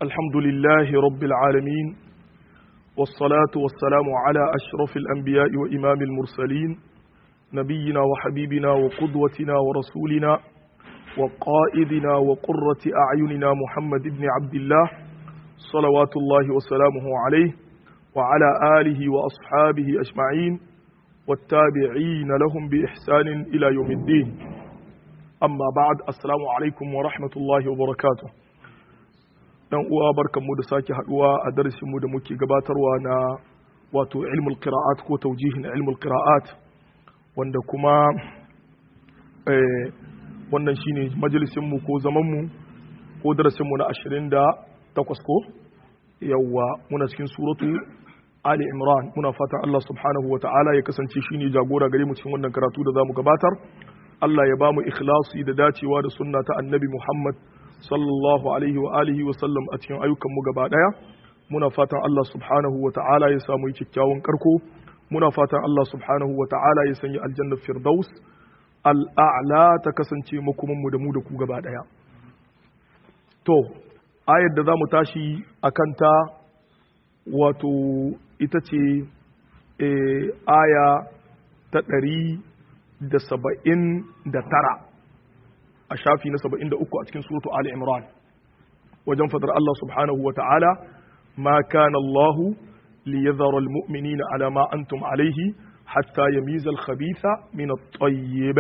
الحمد لله رب العالمين والصلاة والسلام على أشرف الأنبياء وإمام المرسلين نبينا وحبيبنا وقدوتنا ورسولنا وقائدنا وقرة أعيننا محمد بن عبد الله صلوات الله وسلامه عليه وعلى آله وأصحابه أجمعين والتابعين لهم بإحسان إلى يوم الدين amma ba'ad assalamu alaikum wa rahmatullahi wa barakatuh dan uwa barkanmu da sake haduwa a darasin mu da muke gabatarwa na wato ilmul qira'at ko tawjihin ilmul qira'at wanda kuma eh, wannan shine majalisin mu ko zaman mu ko darasin mu na 28 ko yawa muna cikin suratu Ali Imran muna fatan Allah subhanahu wa ta'ala ya kasance shine jagora gare mu cikin wannan karatu da zamu gabatar Allah ya ba mu ikhlasi da dacewa da sunna ta annabi Muhammad sallallahu alaihi wa alihi wa sallam a cikin ayyukan mu gaba daya muna fatan Allah subhanahu wa ta'ala ya samu yi kyakkyawan karko muna fatan Allah subhanahu wa ta'ala ya sanya aljanna firdaus al'a'la ta kasance makoman mu da mu da ku gaba daya to ayar da zamu tashi akan ta wato ita ce aya ta ɗari da saba'in da tara a shafi na saba'in da uku a cikin suratu Ali Imran wajen fadar Allah subhanahu wa ta'ala ma kana Allah li yadhara almu'minina ala ma antum alayhi hatta yamiza al-khabitha min at-tayyib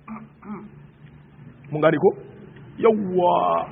mun gane ko yawwa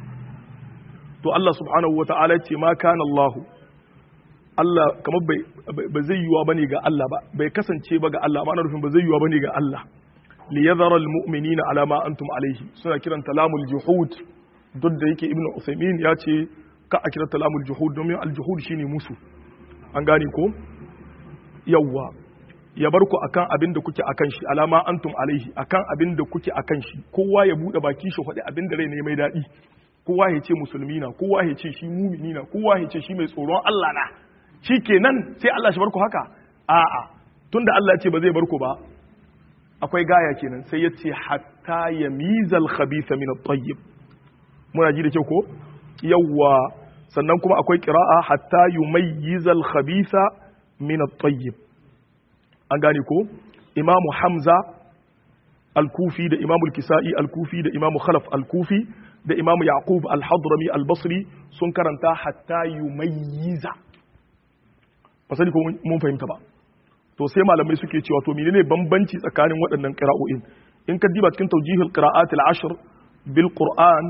to Allah subhanahu wa ta'ala ce ma kana Allah Allah kamar ba zai yiwa bane ga Allah ba bai kasance ba ga Allah ma'ana rufin ba zai yiwa bane ga Allah li yadhara almu'minina ala ma antum alayhi suna kiran talamul juhud duk da yake ibnu usaymin ya ce ka a kira talamul juhud domin aljuhud shine musu an gane ko yawwa ya bar ku akan abin da kuke akan shi alama antum alaihi akan abin da kuke akan shi kowa ya bude baki shi faɗi abin da rai ne mai daɗi kowa ya ce musulmi na kowa ya ce shi mumini na kowa ya ce shi mai tsoron Allah na shi kenan sai Allah shi barku haka a'a tunda Allah ya ce ba zai barku ba akwai gaya kenan sai ya ce hatta ya mizal khabitha min at-tayyib muna ji da kyau ko yawwa sannan kuma akwai qira'a hatta yumayyizal khabitha min at-tayyib an gane ko imamu hamza al-kufi da imamu al-kisa'i al-kufi da imamu khalaf al-kufi da imamu yaqub al-hadrami al-basri sun karanta hatta yumayyiza ba sani ko mun fahimta ba to sai malamai suke cewa to menene bambanci tsakanin waɗannan qira'o'in in ka diba cikin tawjihul qira'at al-ashr bil qur'an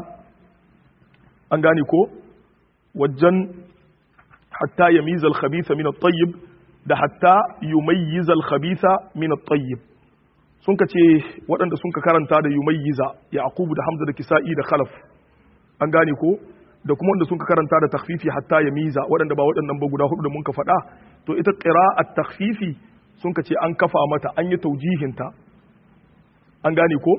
an gane ko wajen hatta yamiza al-khabitha min at-tayyib da hatta yumayyiza al-khabitha min at-tayyib sun ka ce waɗanda sun ka karanta da yumayyiza yaqubu da hamza da kisa'i da khalaf an gane ko da kuma wanda sun ka karanta da takhfifi hatta ya miza waɗanda ba waɗannan ba guda hudu da mun ka faɗa to ita qira'at takhfifi sun ka ce an kafa mata an yi taujihinta an gane ko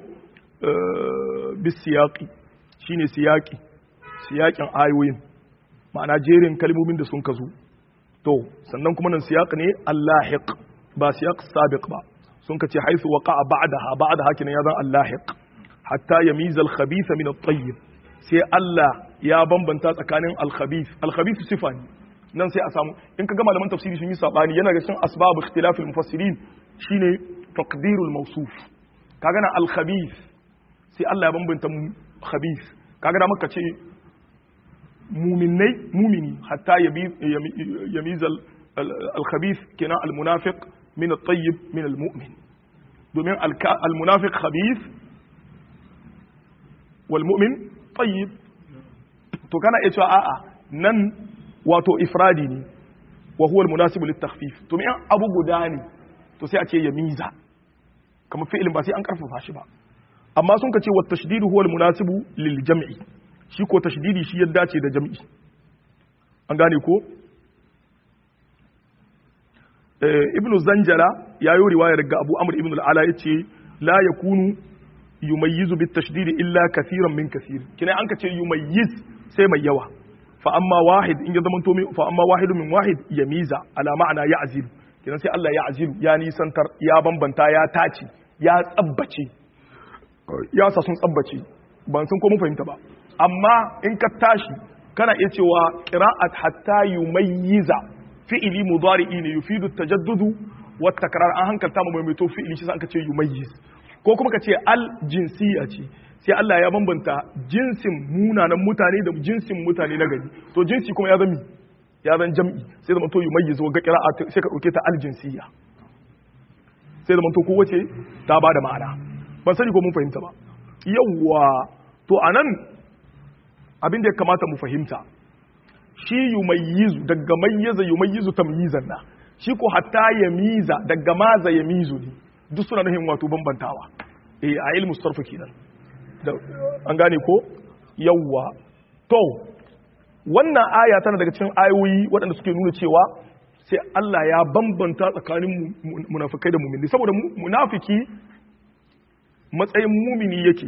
bis siyaqi shine siyaqi siyaqin ayoyin ma'ana jerin kalmomin da sun ka zo to sannan kuma nan siyaq ne allahiq ba siyaq sabiq ba sun ka ce haisu waqa'a ba'daha ba'daha kinan ya zan allahiq hatta yamiza al-khabitha min at-tayyib sai Allah ya bambanta tsakanin al-khabith al-khabith sifa ne nan sai a samu in ka ga malaman tafsiri sun yi sabani yana ga cikin asbab ikhtilaf al-mufassirin shine taqdirul mawsuf kaga na al-khabith sai Allah ya bambanta khabith kaga da maka ce muminai mumini hatta yamiza al-khabith kenan al-munafiq min at-tayyib min al-mu'min domin al-munafiq khabith wal mu'min tayyib to kana iya cewa a'a nan wato ifradi ne wa huwa almunasibu litakhfif to me abu guda ne to sai a ce ya miza kamar fi'ilin ba sai an karfafa shi ba amma sun ka ce wa tashdidu huwa almunasibu lil jam'i shi ko tashdidi shi ya dace da jam'i an gane ko ibnu zanjala ya yi riwayar ga abu amr ibn al-ala yace la yakunu yumayyizu bit tashdid illa kathiran min kathir kina an kace yumayyiz sai mai yawa fa amma wahid in ya zamanto fa amma wahidu min wahid yamiza ala ma'ana ya'zil kina sai Allah ya azilu ya nisantar ya bambanta ya tace ya tsabbace ya sa sun tsabbace ban san ko mun fahimta ba amma in ka tashi kana iya cewa qira'at hatta yumayyiza fi'ili mudari'i ne yufidu tajaddudu wa takrar an hankalta mu maimaito fi'ili shi sai aka ce yumayyiz ko kuma ka ce al jinsiya ce sai Allah ya bambanta jinsin munanan mutane da jinsin mutane na gari to jinsi kuma ya zami ya zan jam'i sai zama to yumayyiz wa ga qira'at sai ka dauke ta al jinsiya sai zama to kowace ta bada ma'ana ban sani ko mun fahimta ba yawwa to anan abin da ya kamata mu fahimta shi yumayyizu daga mayyaza yumayyizu tamyizan na shi ko hatta yamiza daga maza yamizu ne duk suna nufin wato bambantawa eh a ilmu sarfa kenan da an gane ko yawwa to wannan aya tana daga cikin ayoyi waɗanda suke nuna cewa sai Allah ya bambanta tsakanin munafikai da mumini saboda munafiki matsayin mumini yake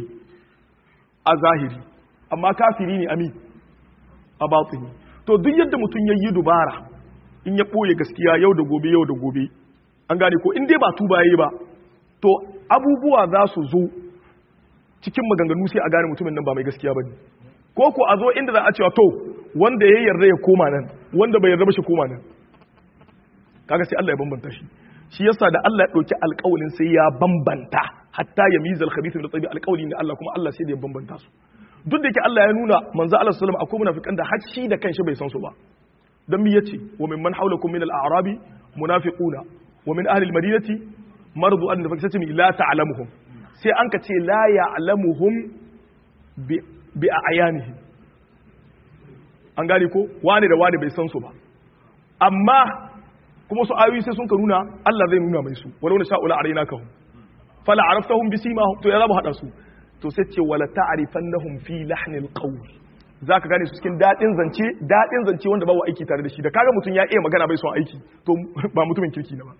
a zahiri amma kafiri ne ami a batini to duk yadda mutum ya yi dubara in ya ɓoye gaskiya yau da gobe yau da gobe an gane ko in dai ba tuba yayi ba to abubuwa za su zo cikin maganganu sai a gane mutumin nan ba mai gaskiya ba ne ko ko a zo inda za a cewa to wanda ya yarda ya koma nan wanda bai yarda ba shi koma nan kaga sai Allah ya bambanta shi shi yasa da Allah ya ɗauki alƙawalin sai ya bambanta hatta ya mizal khabith min tabi alƙawli ne Allah kuma Allah sai da ya bambanta su duk da yake Allah ya nuna manzo Allah sallallahu alaihi akwai munafikan da hacci da kanshi bai san su ba dan mi yace wa min man hawlakum min al-a'rabi munafiquna wa min ahli al-madinati maradu an nafaqatihim la ta'lamuhum sai an ka ce la ya'lamuhum bi bi ayanihim an gane ko wani da wani bai san su ba amma kuma su ayoyi sai sun ka nuna Allah zai nuna mai su walau na sha'ula araina kahum fala araftahum bisimahum to ya za mu hada su to sai ce wala ta'rifannahum fi lahnil qawl zaka gane su cikin dadin zance dadin zance wanda babu aiki tare da shi da kaga mutum ya iya magana bai son aiki to ba mutumin kirki ne ba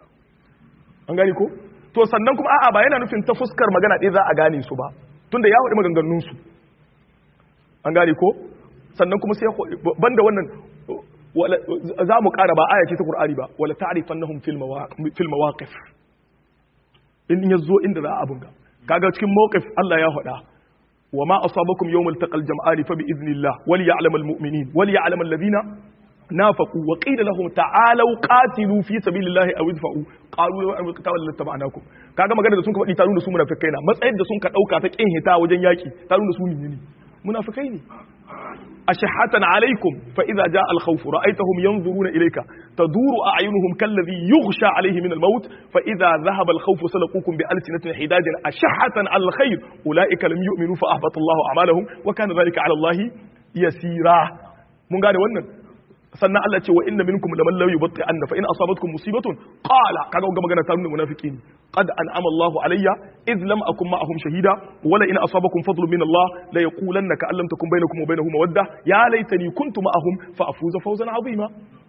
an gane ko to sannan kuma a'a ba yana nufin ta fuskar magana ɗaya za a gane su ba tunda ya faɗi maganganun su an gane ko sannan kuma sai banda wannan za mu ƙara ba aya ce ta Qur'ani ba wala ta'rifannahum fil mawaqif in yazo inda za a abunga kaga cikin mawqif Allah ya faɗa wa ma asabakum yawmal taqal jam'ani fa bi idnillah wal ya'lamal mu'minin wal ya'lamal ladina nafaqu wa qila lahum ta'alu qatilu fi sabilillahi aw idfa'u qalu law anna qitala lattaba'nakum kaga magana da sun ka faɗi ta nuna su munafikai na matsayin da sun ka dauka ta kin hita wajen yaki ta nuna su ne munafikai ne أشحة عليكم فإذا جاء الخوف رأيتهم ينظرون إليك تدور أعينهم كالذي يغشى عليه من الموت فإذا ذهب الخوف سلقوكم بألسنة حداد أشحة على الخير أولئك لم يؤمنوا فأحبط الله أعمالهم وكان ذلك على الله يسيرا من قال ونن sannan Allah ce wa inna minkum laman law yubatti anna fa in asabatkum musibatun qala kaga ga magana ta nuna munafiqin qad an'ama Allahu alayya id lam akun ma'ahum shahida wala in asabakum fadlun min Allah la yaqulanna ka allam takun bainakum wa bainahum mawadda ya laitani kuntu ma'ahum fa afuza fawzan 'azima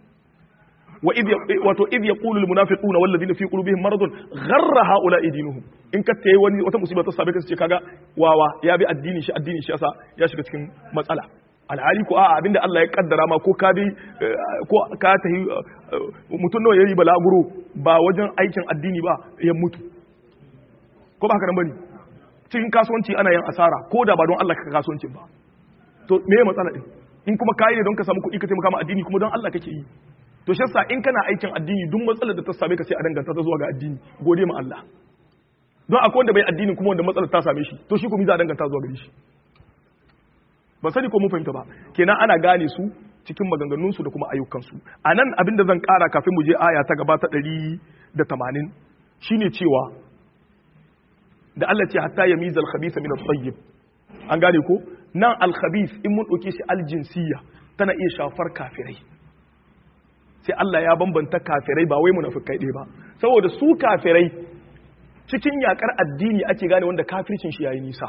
wa id wato id yaqulu al munafiquna wal ladina fi qulubihim maradun gharra ha'ula'i dinuhum in ka tayi wani wata musiba ta sabe ka ce kaga wawa ya bi addini shi addini shi yasa ya shiga cikin matsala alhali ko a'a abinda Allah ya kaddara ma ko ka bi ko ka tahi mutum nawa yayi balaguro ba wajen aikin addini ba ya mutu ko ba haka nan bane cikin kasuwanci ana yin asara ko da ba don Allah ka kasuwancin ba to me ya matsala din in kuma kai ne don ka samu kuɗi ka taimaka ma addini kuma don Allah kake yi to shi yasa in kana aikin addini duk matsalar da ta same ka sai a danganta ta zuwa ga addini gode ma Allah don akwai wanda bai addini kuma wanda matsalar ta same shi to shi kuma za a danganta zuwa gare shi ba sani ko mun fahimta ba kenan ana gane su cikin maganganunsu da kuma ayyukansu a nan abin da zan kara kafin mu je aya ta gaba ta ɗari da tamanin shine cewa da Allah ce hatta ya mizal khabisa min at-tayyib an gane ko nan al-khabith in mun dauke shi al-jinsiyya tana iya shafar kafirai sai Allah ya bambanta kafirai ba wai munafikai ɗaya ba saboda su kafirai cikin yakar addini ake gane wanda kafircin shi yayi nisa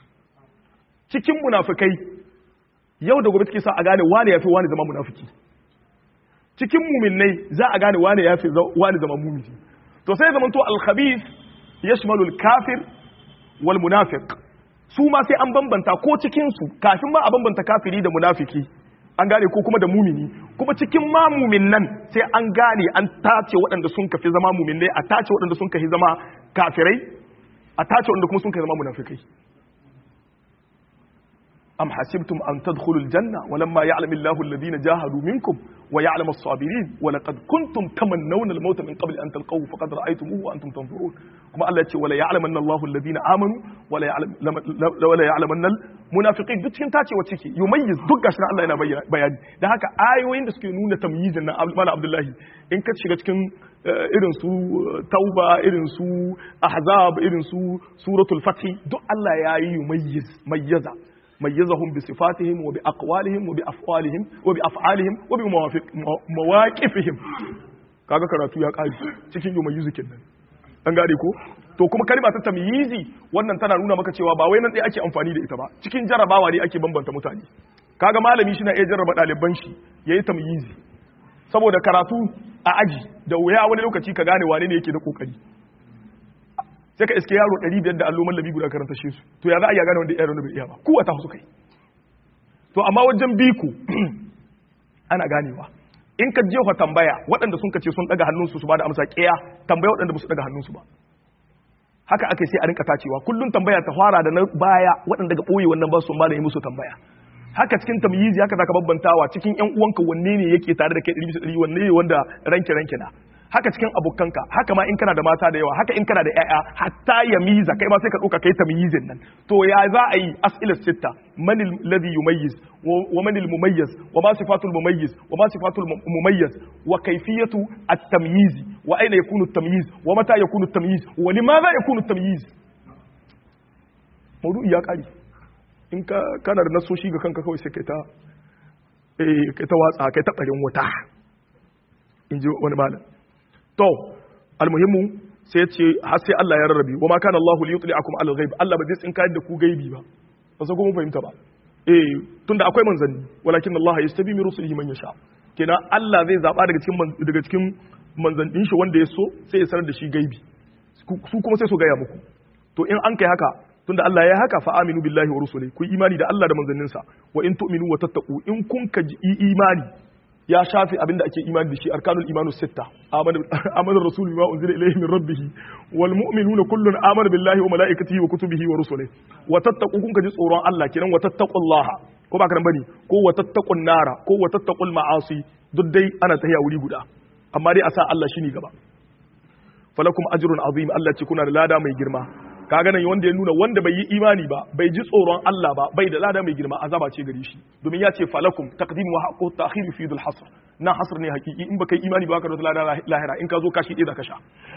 cikin munafikai yau da gobe take sa a gane wane yafi wani zama munafiki cikin muminai za a gane wane yafi wani zama mumini to sai zaman to al-khabith yashmalu al-kafir wal munafiq su ma sai an bambanta ko cikin su kafin ma a bambanta kafiri da munafiki an gane ko kuma da mumini kuma cikin ma mumin nan sai an gane an tace waɗanda sun kafi zama muminai a tace waɗanda sun kafi zama kafirai a tace waɗanda kuma sun kafi zama munafikai am hasibtum an tadkhulul janna walamma ya'lamu Allahu alladhina jahadu minkum wa ya'lamu as-sabirin wa laqad kuntum tamannawna al-maut min qabli an talqahu faqad ra'aytumuhu wa antum tanzurun kuma Allah ya ce wala ya'lamanna Allahu alladhina amanu wala ya'lamu wala ya'lamanna al-munafiqin duk cikin tacewa ciki yumayyiz duk gashi Allah yana bayani dan haka ayoyin da suke nuna tamyizin nan Mala Abdullahi in ka shiga cikin irin su tauba irin su ahzab irin su suratul fath duk Allah ya yi yumayyiz mayyaza mayyazahum bi sifatihim wa bi aqwalihim wa bi af'alihim wa bi af'alihim wa bi mawaqifihim kaga karatu ya kare cikin yumayyizu kenan an gane ko to kuma kalma ta tamyizi wannan tana nuna maka cewa ba wai nan dai ake amfani da ita ba cikin jarabawa ne ake bambanta mutane kaga malami shi na iya jarraba ɗaliban shi yayi tamyizi saboda karatu a aji da wuya wani lokaci ka gane wane ne yake da kokari sai ka iske yaro 500 da allo mallabi guda karanta shi su to ya za a iya gane wanda yaro bai iya ba kowa ta su kai to amma wajen biku ana ganewa in ka jefa tambaya waɗanda sun kace sun daga hannunsu su ba da amsa kiya tambaya waɗanda ba su daga hannunsu ba haka ake sai a rinka tacewa kullun tambaya ta fara da na baya waɗanda ga ɓoye wannan ba su ba da yi musu tambaya haka cikin tamyizi haka zaka babbantawa cikin ƴan uwanka wanne ne yake tare da kai 100% wanne ne wanda ranke ranke na haka cikin abokanka haka ma in kana da mata da yawa haka in kana da ƴaƴa hatta yamiza kai ma sai ka dauka kai tamyizin nan to ya za a yi as'ilas sitta man alladhi yumayyiz wa man almumayyiz wa ma sifatul mumayyiz wa ma sifatul mumayyiz wa kayfiyatu at-tamyiz wa aina yakunu at-tamyiz wa mata yakunu at-tamyiz wa limadha yakunu at-tamyiz mawdu'i ya kare in ka kana da nasoshi ga kanka kawai sai kai ta eh kai ta watsa kai ta barin wuta in ji wani malam to almuhimmu sai ce har sai Allah ya rarrabe wa ma kana Allah li yutli'akum ala al-ghaib Allah ba zai tsinka da ku gaibi ba ba sai kuma fahimta ba eh tunda akwai manzanni walakin Allah yastabi min rusulihi man yasha kenan Allah zai zaba daga cikin daga cikin manzannin shi wanda ya so sai ya sanar da shi gaibi su kuma sai su gaya muku to in an kai haka tunda Allah ya haka fa aminu billahi wa rusuli ku imani da Allah da manzanninsa wa in tu'minu wa tattaqu in kun ka imani ya shafi abinda ake imani da shi arkanul imanu sitta amana rasul bima unzila ilayhi min rabbih wal mu'minuna kullun amana billahi wa malaikatihi wa kutubihi wa rusulihi wa tattaqu kun ka ji tsoron Allah kenan wa tattaqullaha ko ba karan bane ko wa tattaqun nara ko wa tattaqul ma'asi duk dai ana tahiya wuri guda amma dai a sa Allah shine gaba falakum ajrun azim Allah ce kuna da lada mai girma kaga nan wanda ya nuna wanda bai yi imani ba bai ji tsoron Allah ba bai da lada mai girma azaba ce gare shi domin ya ce falakum taqdim wa haqqu ta'khir fi dhul hasr na hasr ne hakiki in baka yi imani ba ka da lada lahira in ka zo kashi ɗaya da kasha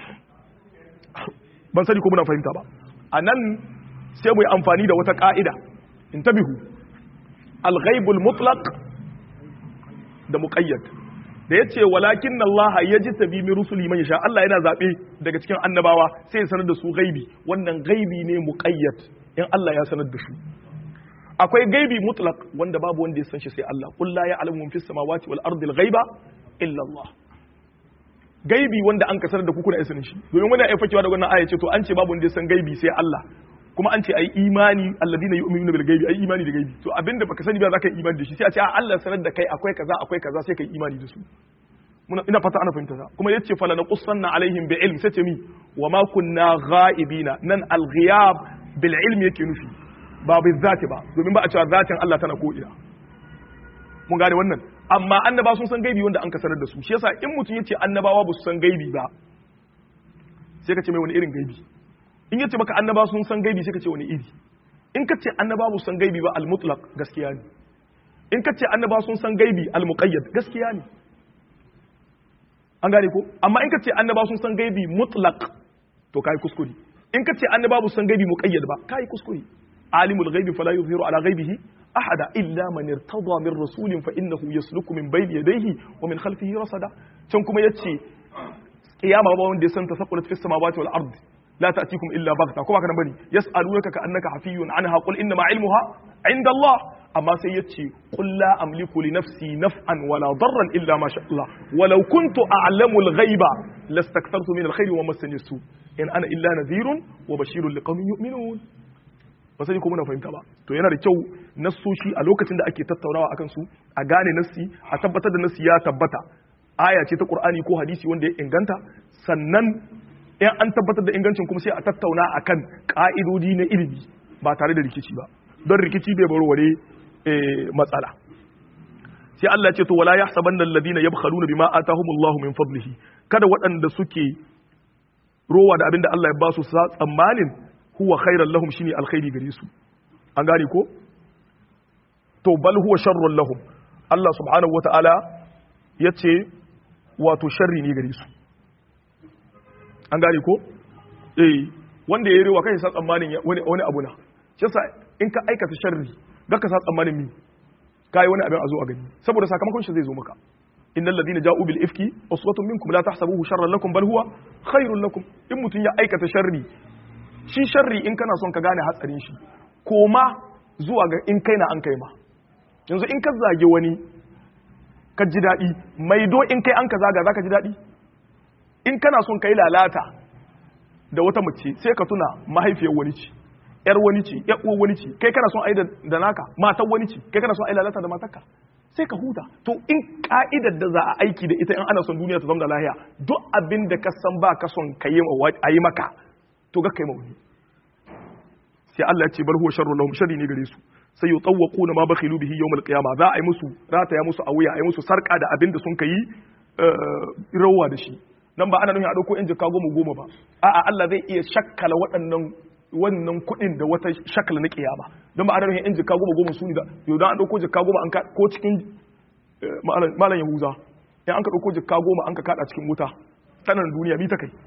ban sani ko muna fahimta ba a nan sai mu yi amfani da wata ka'ida intabihu al-ghaibul mutlaq da muqayyad da ya ce walakin Allah ya ji tabi min rusuli man yasha Allah yana zabe daga cikin annabawa sai ya sanar da su gaibi wannan gaibi ne muqayyad in Allah ya sanar da su akwai gaibi mutlaq wanda babu wanda ya san shi sai Allah qul la ya'lamu fis samawati wal ardi al ghaiba illa Allah gaibi wanda an kasar da ku kuna sanin shi domin wani ya fakewa da wannan aya ce to an ce babu wanda ya san gaibi sai Allah kuma an ce ai imani alladina yu'minuna bil ghaibi ai imani da gaibi to abinda baka sani ba zaka yi imani da shi sai a ce a Allah sanar da kai akwai kaza akwai kaza sai kai imani da su muna ina fata ana fahimta sa kuma yace fala naqussanna alaihim bi ilm sai ce mi wa ma kunna ghaibina nan al ghiyab bil ilm yake nufi ba bil zati ba domin ba a cewa zatin Allah tana ko ina mun gane wannan amma annaba sun san gaibi wanda an ka sanar da su shi yasa in mutum yace annabawa ba su san gaibi ba sai ka ce mai wani irin gaibi in yace maka annaba sun san gaibi sai ka ce wani iri in ka ce annaba ba san gaibi ba al-mutlaq gaskiya ne in ka ce annaba sun san gaibi al-muqayyad gaskiya ne an gane ko amma in ka ce annaba sun san gaibi mutlaq to kai kuskure in ka ce annaba ba san gaibi muqayyad ba kai kuskure alimul ghaibi fala yuzhiru ala ghaibihi ahada illa man irtada min rasulin fa innahu yasluku min bayni yadayhi wa min khalfihi rasada can kuma yace kiyama ba wanda ya san tasaqqulat fis samawati wal ardi لا تأتيكم إلا بغتة كما كان بني يسألونك كأنك حفي عنها قل إنما علمها عند الله أما سيتشي قل لا أملك لنفسي نفعا ولا ضرا إلا ما شاء الله ولو كنت أعلم الغيب لاستكثرت من الخير ومسني السوء إن أنا إلا نذير وبشير لقوم يؤمنون ba sai ko muna fahimta ba to yana da kyau nassoshi a lokacin da ake tattaunawa akan su a gane nassi a tabbatar da nassi ya tabbata aya ce ta Qur'ani ko hadisi wanda ya inganta sannan in an tabbatar da ingancin kuma sai a tattauna akan ka'idodi na ilimi ba tare da rikici ba don rikici bai warware matsala sai Allah ya ce to wala yahsabanna alladhina yabkhaluna bima atahumullahu min fadlihi kada waɗanda suke rowa da abinda Allah ya ba su sa tsammanin huwa khairan lahum shine alkhairi gare su an gane ko to bal huwa sharrun lahum Allah subhanahu wata'ala yace wato sharri ne gare su an gane ko eh wanda ya yi rewa kai sa tsammanin wani wani abu na shi yasa in ka aikata sharri ga ka sa tsammanin mi kai wani abin a zo a gani saboda sakamakon shi zai zo maka innal ladina ja'u bil ifki uswatun minkum la tahsabuhu sharran lakum bal huwa khairun lakum in mutun ya aikata sharri shi sharri in kana son ka gane hatsarin shi koma zuwa ga in kai na an kai ma yanzu in ka zage wani ka ji daɗi maido in kai an ka zaga za ka ji daɗi in kana son ka yi lalata da wata mace sai ka tuna mahaifiyar wani ce yar wani ce yar uwar wani ce kai kana son a yi da naka matan wani ce kai kana son a yi lalata da matarka sai ka huta to in ka'idar da za a aiki da ita in ana son duniya ta zama da lahiya duk abin da ka san ba ka son ka yi a yi maka to ga kai mawuni sai Allah ya ce bar huwa sharru lahum sharri ne gare su sai yutawwaquna ma bakhilu bihi yawm al-qiyamah za a yi musu rataya musu a wuya a yi musu sarka da abin da sun kai rawa da shi nan ba ana nufin a dauko in jika goma goma ba a'a Allah zai iya shakkala waɗannan wannan kuɗin da wata shakala na kiyama don ba ana nufin in jika goma goma su ne da yau dan an dauko jika goma an ko cikin malam yahuza in an ka dauko jika goma an ka kada cikin wuta sanan duniya bi ta kai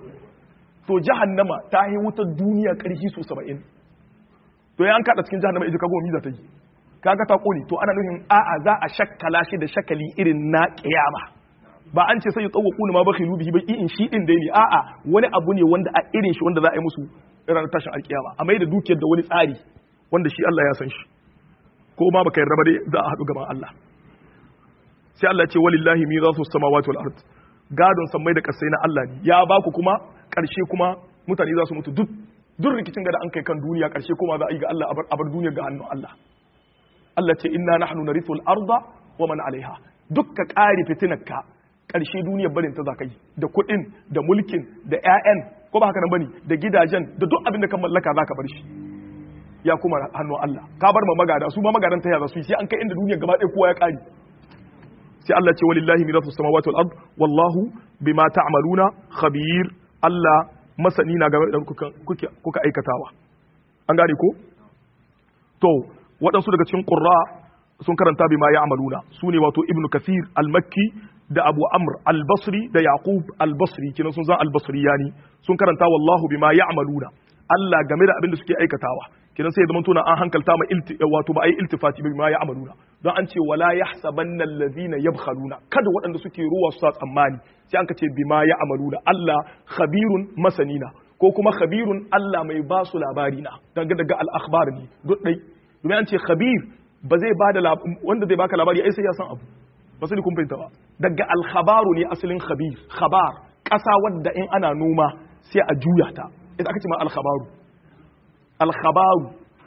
to jahannama ta yi wutar duniya ƙarfi su saba'in to ya an kada cikin jahannama ita kago miza ta yi kaga ta kone to ana nufin a'a za a shakkala shi da shakali irin na kiyama ba an ce sai ya tsawo kuna ma bakhilu bihi ba in shi din dai ne a'a wani abu ne wanda a irin shi wanda za a yi musu ranar tashin alkiyama a mai da dukiyar da wani tsari wanda shi Allah ya san shi ko ma baka yarda ba dai za a haɗu gaban Allah sai Allah ce walillahi mirasu samawati wal ard gadon sammai da kasai na Allah ne ya ba ku kuma ƙarshe kuma mutane za su mutu duk duk rikicin da an kai kan duniya ƙarshe kuma za a yi ga Allah a bar duniya ga hannun Allah Allah ce inna nahnu narithu al-arda wa man alaiha dukka ƙari fitinarka ƙarshe duniyar barin ta zakai da kuɗin da mulkin da ƴaƴan ko ba haka nan bane da gidajen da duk abin da kan mallaka zaka bar shi ya kuma hannun Allah ka bar ma magada su ma magadan ta yaza su sai an kai inda duniyar gaba ɗaya kowa ya ƙari sai Allah ce walillahi mirasu samawati wal ard wallahu bima ta'maluna khabir Allah masani na game da kuka aikatawa an gane ko to waɗansu daga cikin ƙurra sun karanta bima ya amaluna su ne wato ibnu kasir al-makki da abu amr al-basri da yaqub al-basri kinan sun zan al-basri yani sun karanta wallahu bima ya amaluna Allah game da abin da suke aikatawa kinan sai zaman tuna an hankalta ma wato ba ai iltifati bima ya amaluna don an ce wala yahsabanna allazina yabkhaluna kada waɗanda suke ruwa su sa tsammani sai an ka ce bima ya amaluna Allah khabirun masanina ko kuma khabirun Allah mai ba su labari na daga daga al-akhbar ne duk dai domin an ce khabir ba zai ba da wanda zai baka labari ai sai ya san abu ba sai kun fahimta ba daga al-khabaru ne asalin khabir khabar ƙasa wadda in ana noma sai a juya ta idan aka ce ma al-khabaru al-khabaru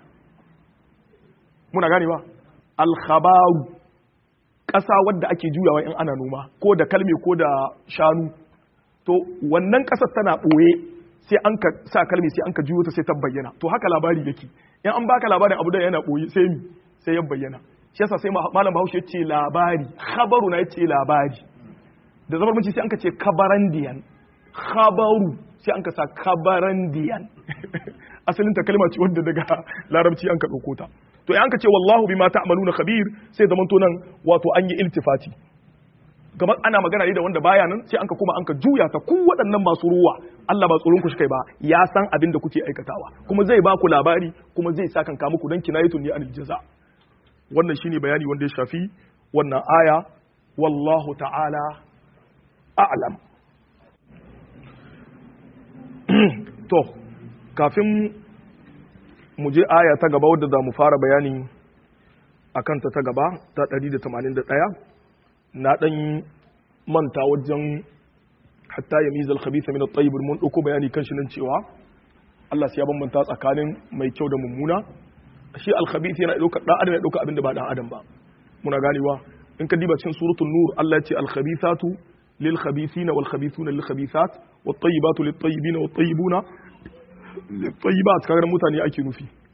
muna gane ba al-khabaru ƙasa wadda ake juyawa in ana noma ko da kalme ko da shanu to wannan ƙasar tana ɓoye sai an ka sa kalmi sai an ka juyo ta sai ta bayyana to haka labari yake in an baka labarin abu da yana ɓoye sai mi sai ya bayyana shi yasa sai malam bahaushe ya ce labari khabaru na ya ce labari da zamar mun sai an ka ce kabarandiyan khabaru sai an ka sa kabarandiyan asalin ta kalma ce wanda daga larabci an ka ɗauko ta to an ka ce wallahu bima ta'maluna khabir sai zaman to nan wato an yi iltifati kamar ana magana ne da wanda baya nan sai an ka kuma an ka juya ta ku waɗannan masu ruwa Allah ba tsoron ku shi kai ba ya san abin da kuke aikatawa kuma zai ba ku labari kuma zai sa kan muku dan kinayatun ni anil jaza wannan shine bayani wanda ya shafi wannan aya wallahu ta'ala a'lam to kafin mu je aya ta gaba wadda za mu fara bayani a kanta ta gaba ta 181 na ɗan manta wajen hatta ya mizal khabitha min at-tayyib mun dauko bayani kan shi nan cewa Allah sai ya bambanta tsakanin mai kyau da mummuna shi al-khabith yana dauka dan adam ya dauka abin da ba dan adam ba muna ganewa in ka diba cikin suratul nur Allah ya ce al-khabithatu lil khabithina wal khabithuna lil khabithat wat tayyibatu lit tayyibina wat tayyibuna lit tayyibat kaga mutane ake nufi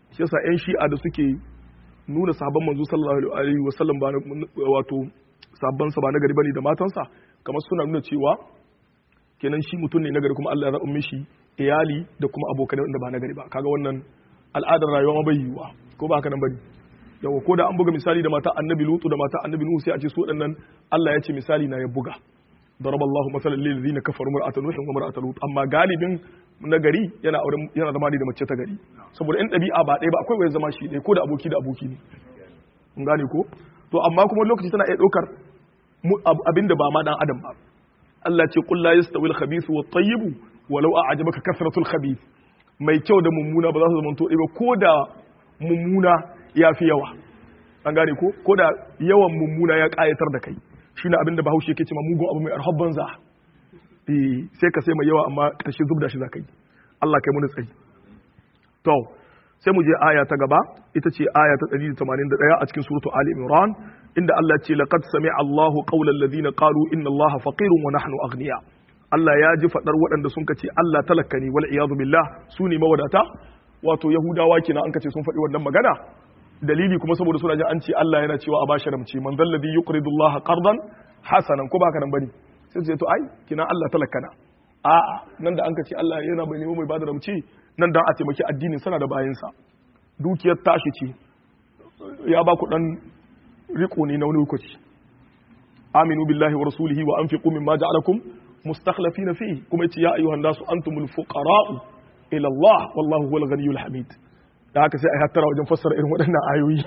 shi yasa yan shi'a da suke nuna sahabban manzo sallallahu alaihi wasallam ba wato sabban sa ba nagari bane da matansa kamar suna nuna cewa kenan shi mutum ne nagari kuma Allah ya zaɓa mishi iyali da kuma abokanai wanda ba nagari ba kaga wannan al'adar rayuwa ma bai yiwuwa ko ba haka nan bane yawa ko da an buga misali da mata annabi lutu da mata annabi nuhu sai a ce su waɗannan Allah ya ce misali na ya buga ضرب الله مثلا للذين كفروا امرأة نوح وامرأة لوط amma galibin na gari yana auren yana zama ne da mace ta gari saboda in ɗabi'a ba ɗaya ba akwai wani zama shi ɗaya ko da aboki da aboki ne mun gane ko to amma kuma lokaci tana iya ɗaukar abinda ba ma dan adam ba Allah ce qul la yastawi al-khabith wa at-tayyib walau a'jabaka kasratul khabith mai kyau da mummuna ba za su zama to ba ko da mummuna ya fi yawa an gane ko ko da yawan mummuna ya ƙayatar da kai shine abin da bahaushe yake cewa mugun abu mai arhab banza eh sai ka sai mai yawa amma karshe zubda shi zaka yi Allah kai mu tsayi to sai mu je aya ta gaba ita ce aya ta 181 a cikin suratu ali imran inda Allah ya ce laqad sami'a Allahu qawla alladhina qalu inna Allaha faqirun wa nahnu aghniya Allah ya ji fadar waɗanda sun kace Allah talaka ne wal iyadu billah su ne mawadata wato yahudawa kenan an kace sun faɗi wannan magana dalili kuma saboda suna jin an ce Allah yana cewa a bashi ramci man dalladhi yuqridu Allah qardan hasanan ko baka nan bane sai su ce to ai kina Allah talakana a'a nan da an ka ce Allah yana bai nemo mai bada ramci nan dan a taimaki addinin sana da bayansa dukiyar tashi ce ya ba ku dan riko ne na wani lokaci aminu billahi wa rasulihi wa anfiqu mimma ja'alakum mustakhlifina fihi kuma yace ya ayyuhan nasu antumul fuqara'u ila Allah wallahu huwal ghaniyyul hamid da haka sai a hattara wajen fassara irin waɗannan ayoyi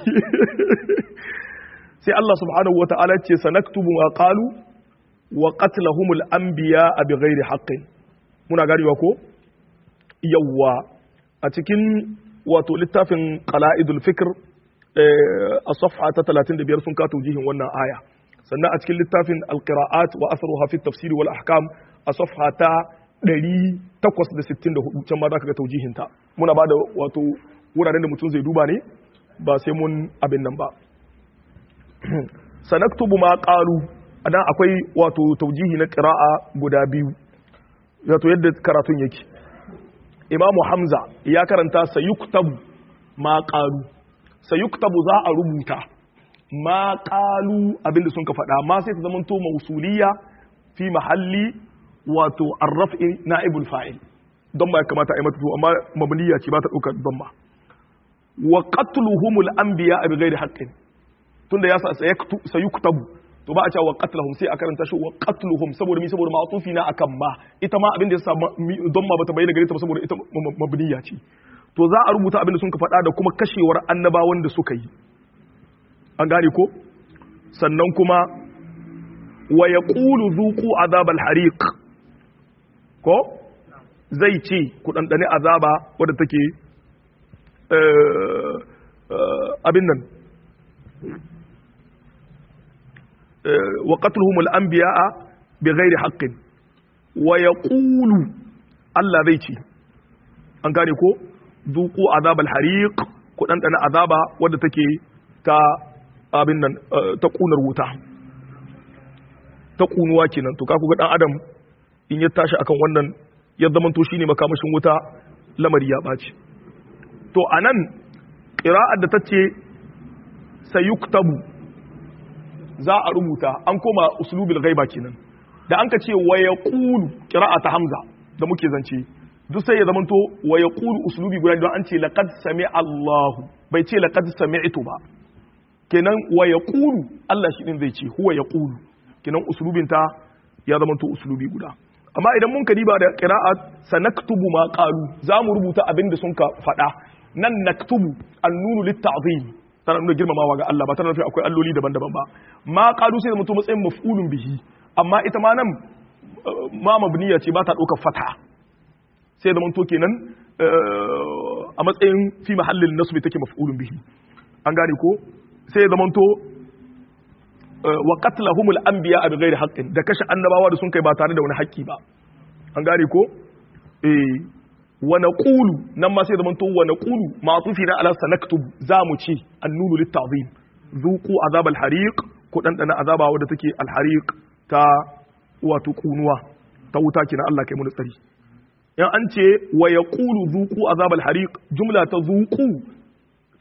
sai Allah subhanahu wa ta'ala ce sanaktubu ma qalu wa qatlahumul anbiya bi ghairi haqqin muna ganewa ko yawwa a cikin wato littafin qala'idul fikr a safha ta 35 sun ka taujihin wannan aya sannan a cikin littafin alqira'at wa athruha fi tafsir wal ahkam a safha ta 864 can ma za ka ga taujihinta muna ba da wato wuraren da mutum zai duba ne ba sai mun abin nan ba sanaktubu ma qalu adan akwai wato taujihi na qira'a guda biyu wato yadda karatun yake imamu hamza ya karanta sayuktabu ma qalu sayuktabu za a rubuta ma qalu abinda sun ka faɗa ma sai ta zama to mausuliya fi mahalli wato arraf'i na'ibul fa'il don ba ya kamata a yi mata to amma mabniya ce ba ta ɗaukar don ba wa qatluhumul anbiya bi ghairi haqqin tunda ya sa sayuktabu to ba a cewa wa qatlahum sai a karanta shi wa qatluhum saboda mi saboda ma'tufi na akan ma ita ma abin da ya sa don ma bata bayyana gare ta saboda ita mabniya ce to za a rubuta abin da sun ka faɗa da kuma kashewar annabawan da suka yi an gane ko sannan kuma wa yaqulu dhuqu azabal hariq ko zai ce ku dandane azaba wadda take abin nan wa qatluhum al-anbiya'a bighairi haqqin wa yaqulu Allah zai ce an gane ko zuqu azab al-hariq ku dan dana azaba wadda take ta abin nan ta kunar wuta ta kunuwa kenan to ka ku ga dan adam in ya tashi akan wannan ya zamanto shine makamashin wuta lamari ya baci to anan qira'ar da tace sayuktabu za a rubuta an koma uslubil ghaiba kenan da an ka ce wa yaqulu qira'a ta hamza da muke zance duk sai ya zamanto wa yaqulu uslubi guda don an ce laqad sami'a Allah bai ce laqad sami'tu ba kenan wa yaqulu Allah shi din zai ce huwa yaqulu kenan uslubin ta ya zamanto uslubi guda amma idan mun ka diba da qira'at sanaktubu ma qalu za mu rubuta abin da sun ka faɗa nan naktubu annunu litta'zim tana nuna girmamawa ga Allah ba tana nufin akwai alloli daban-daban ba ma qalu sai mutum matsayin maf'ulun bihi amma ita ma nan ma mabniya ce ba ta ɗaukar fata sai da manto kenan a matsayin fi mahallin nasbi take maf'ulun bihi an gane ko sai da manto wa qatlahumul anbiya bi ghairi haqqin da kashe annabawa da sun kai ba tare da wani haƙƙi ba an gane ko eh wa naqulu nan ma sai da manto wa naqulu ma'tufi na ala sanaktubu za mu ci annunu litta'zim zuqu azab al-hariq ku dan dana azaba wadda take al-hariq ta wato kunuwa ta wuta kina Allah kai mu tsari in an ce wa yaqulu zuqu azab al-hariq jumla ta zuqu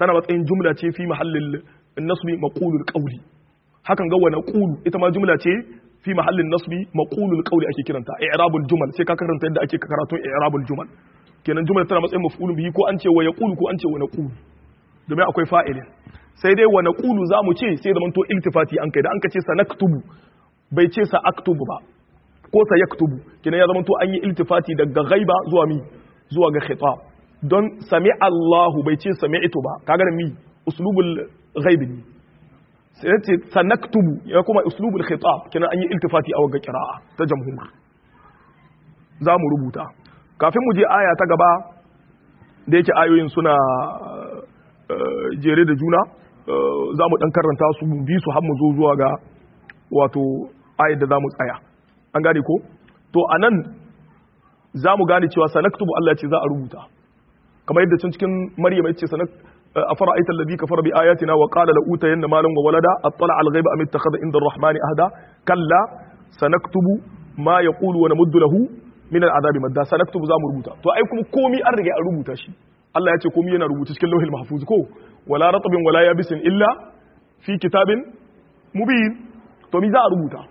tana matsayin jumla ce fi mahallin nasbi maqulul qawli hakan ga wa naqulu ita ma jumla ce fi mahallin nasbi maqulul qawli ake kiranta i'rabul jumal sai ka karanta yadda ake karatun i'rabul jumal kenan jumla tana matsayin maf'ulun bihi ko an ce wa yaqulu ko an ce wa naqulu domin akwai fa'ilin sai dai wa naqulu zamu ce sai zaman to iltifati an kai da an ka ce sanaktubu bai ce sa aktubu ba ko sa yaktubu kenan ya zaman to an yi iltifati daga ghaiba zuwa mi zuwa ga khitab don sami Allahu bai ce sami'tu ba kaga da mi uslubul ghaibi ne sai ce sanaktubu ya kuma uslubul khitab kenan an yi iltifati a waga qira'a ta jamhur za mu rubuta kafin mu je aya ta gaba da yake ayoyin suna jere da juna za mu dan karanta su bi su har mu zo zuwa ga wato ayar da za mu tsaya an gane ko to anan za mu gane cewa sanaktubu Allah ce za a rubuta kamar yadda can cikin maryam ya ce sanak أفرأيت الذي كفر بآياتنا وقال لأوتين مالا وولدا أطلع على الغيب أم اتخذ عند الرحمن أهدا كلا سنكتب ما يقول ونمد له من العذاب مدا سنكتب زام ربوتا تو أيكم كومي أرجع ربوتا شي الله يأتي كومي أنا ربوتا شكل لوح المحفوظ كو ولا رطب ولا يابس إلا في كتاب مبين تو ميزا ربوتا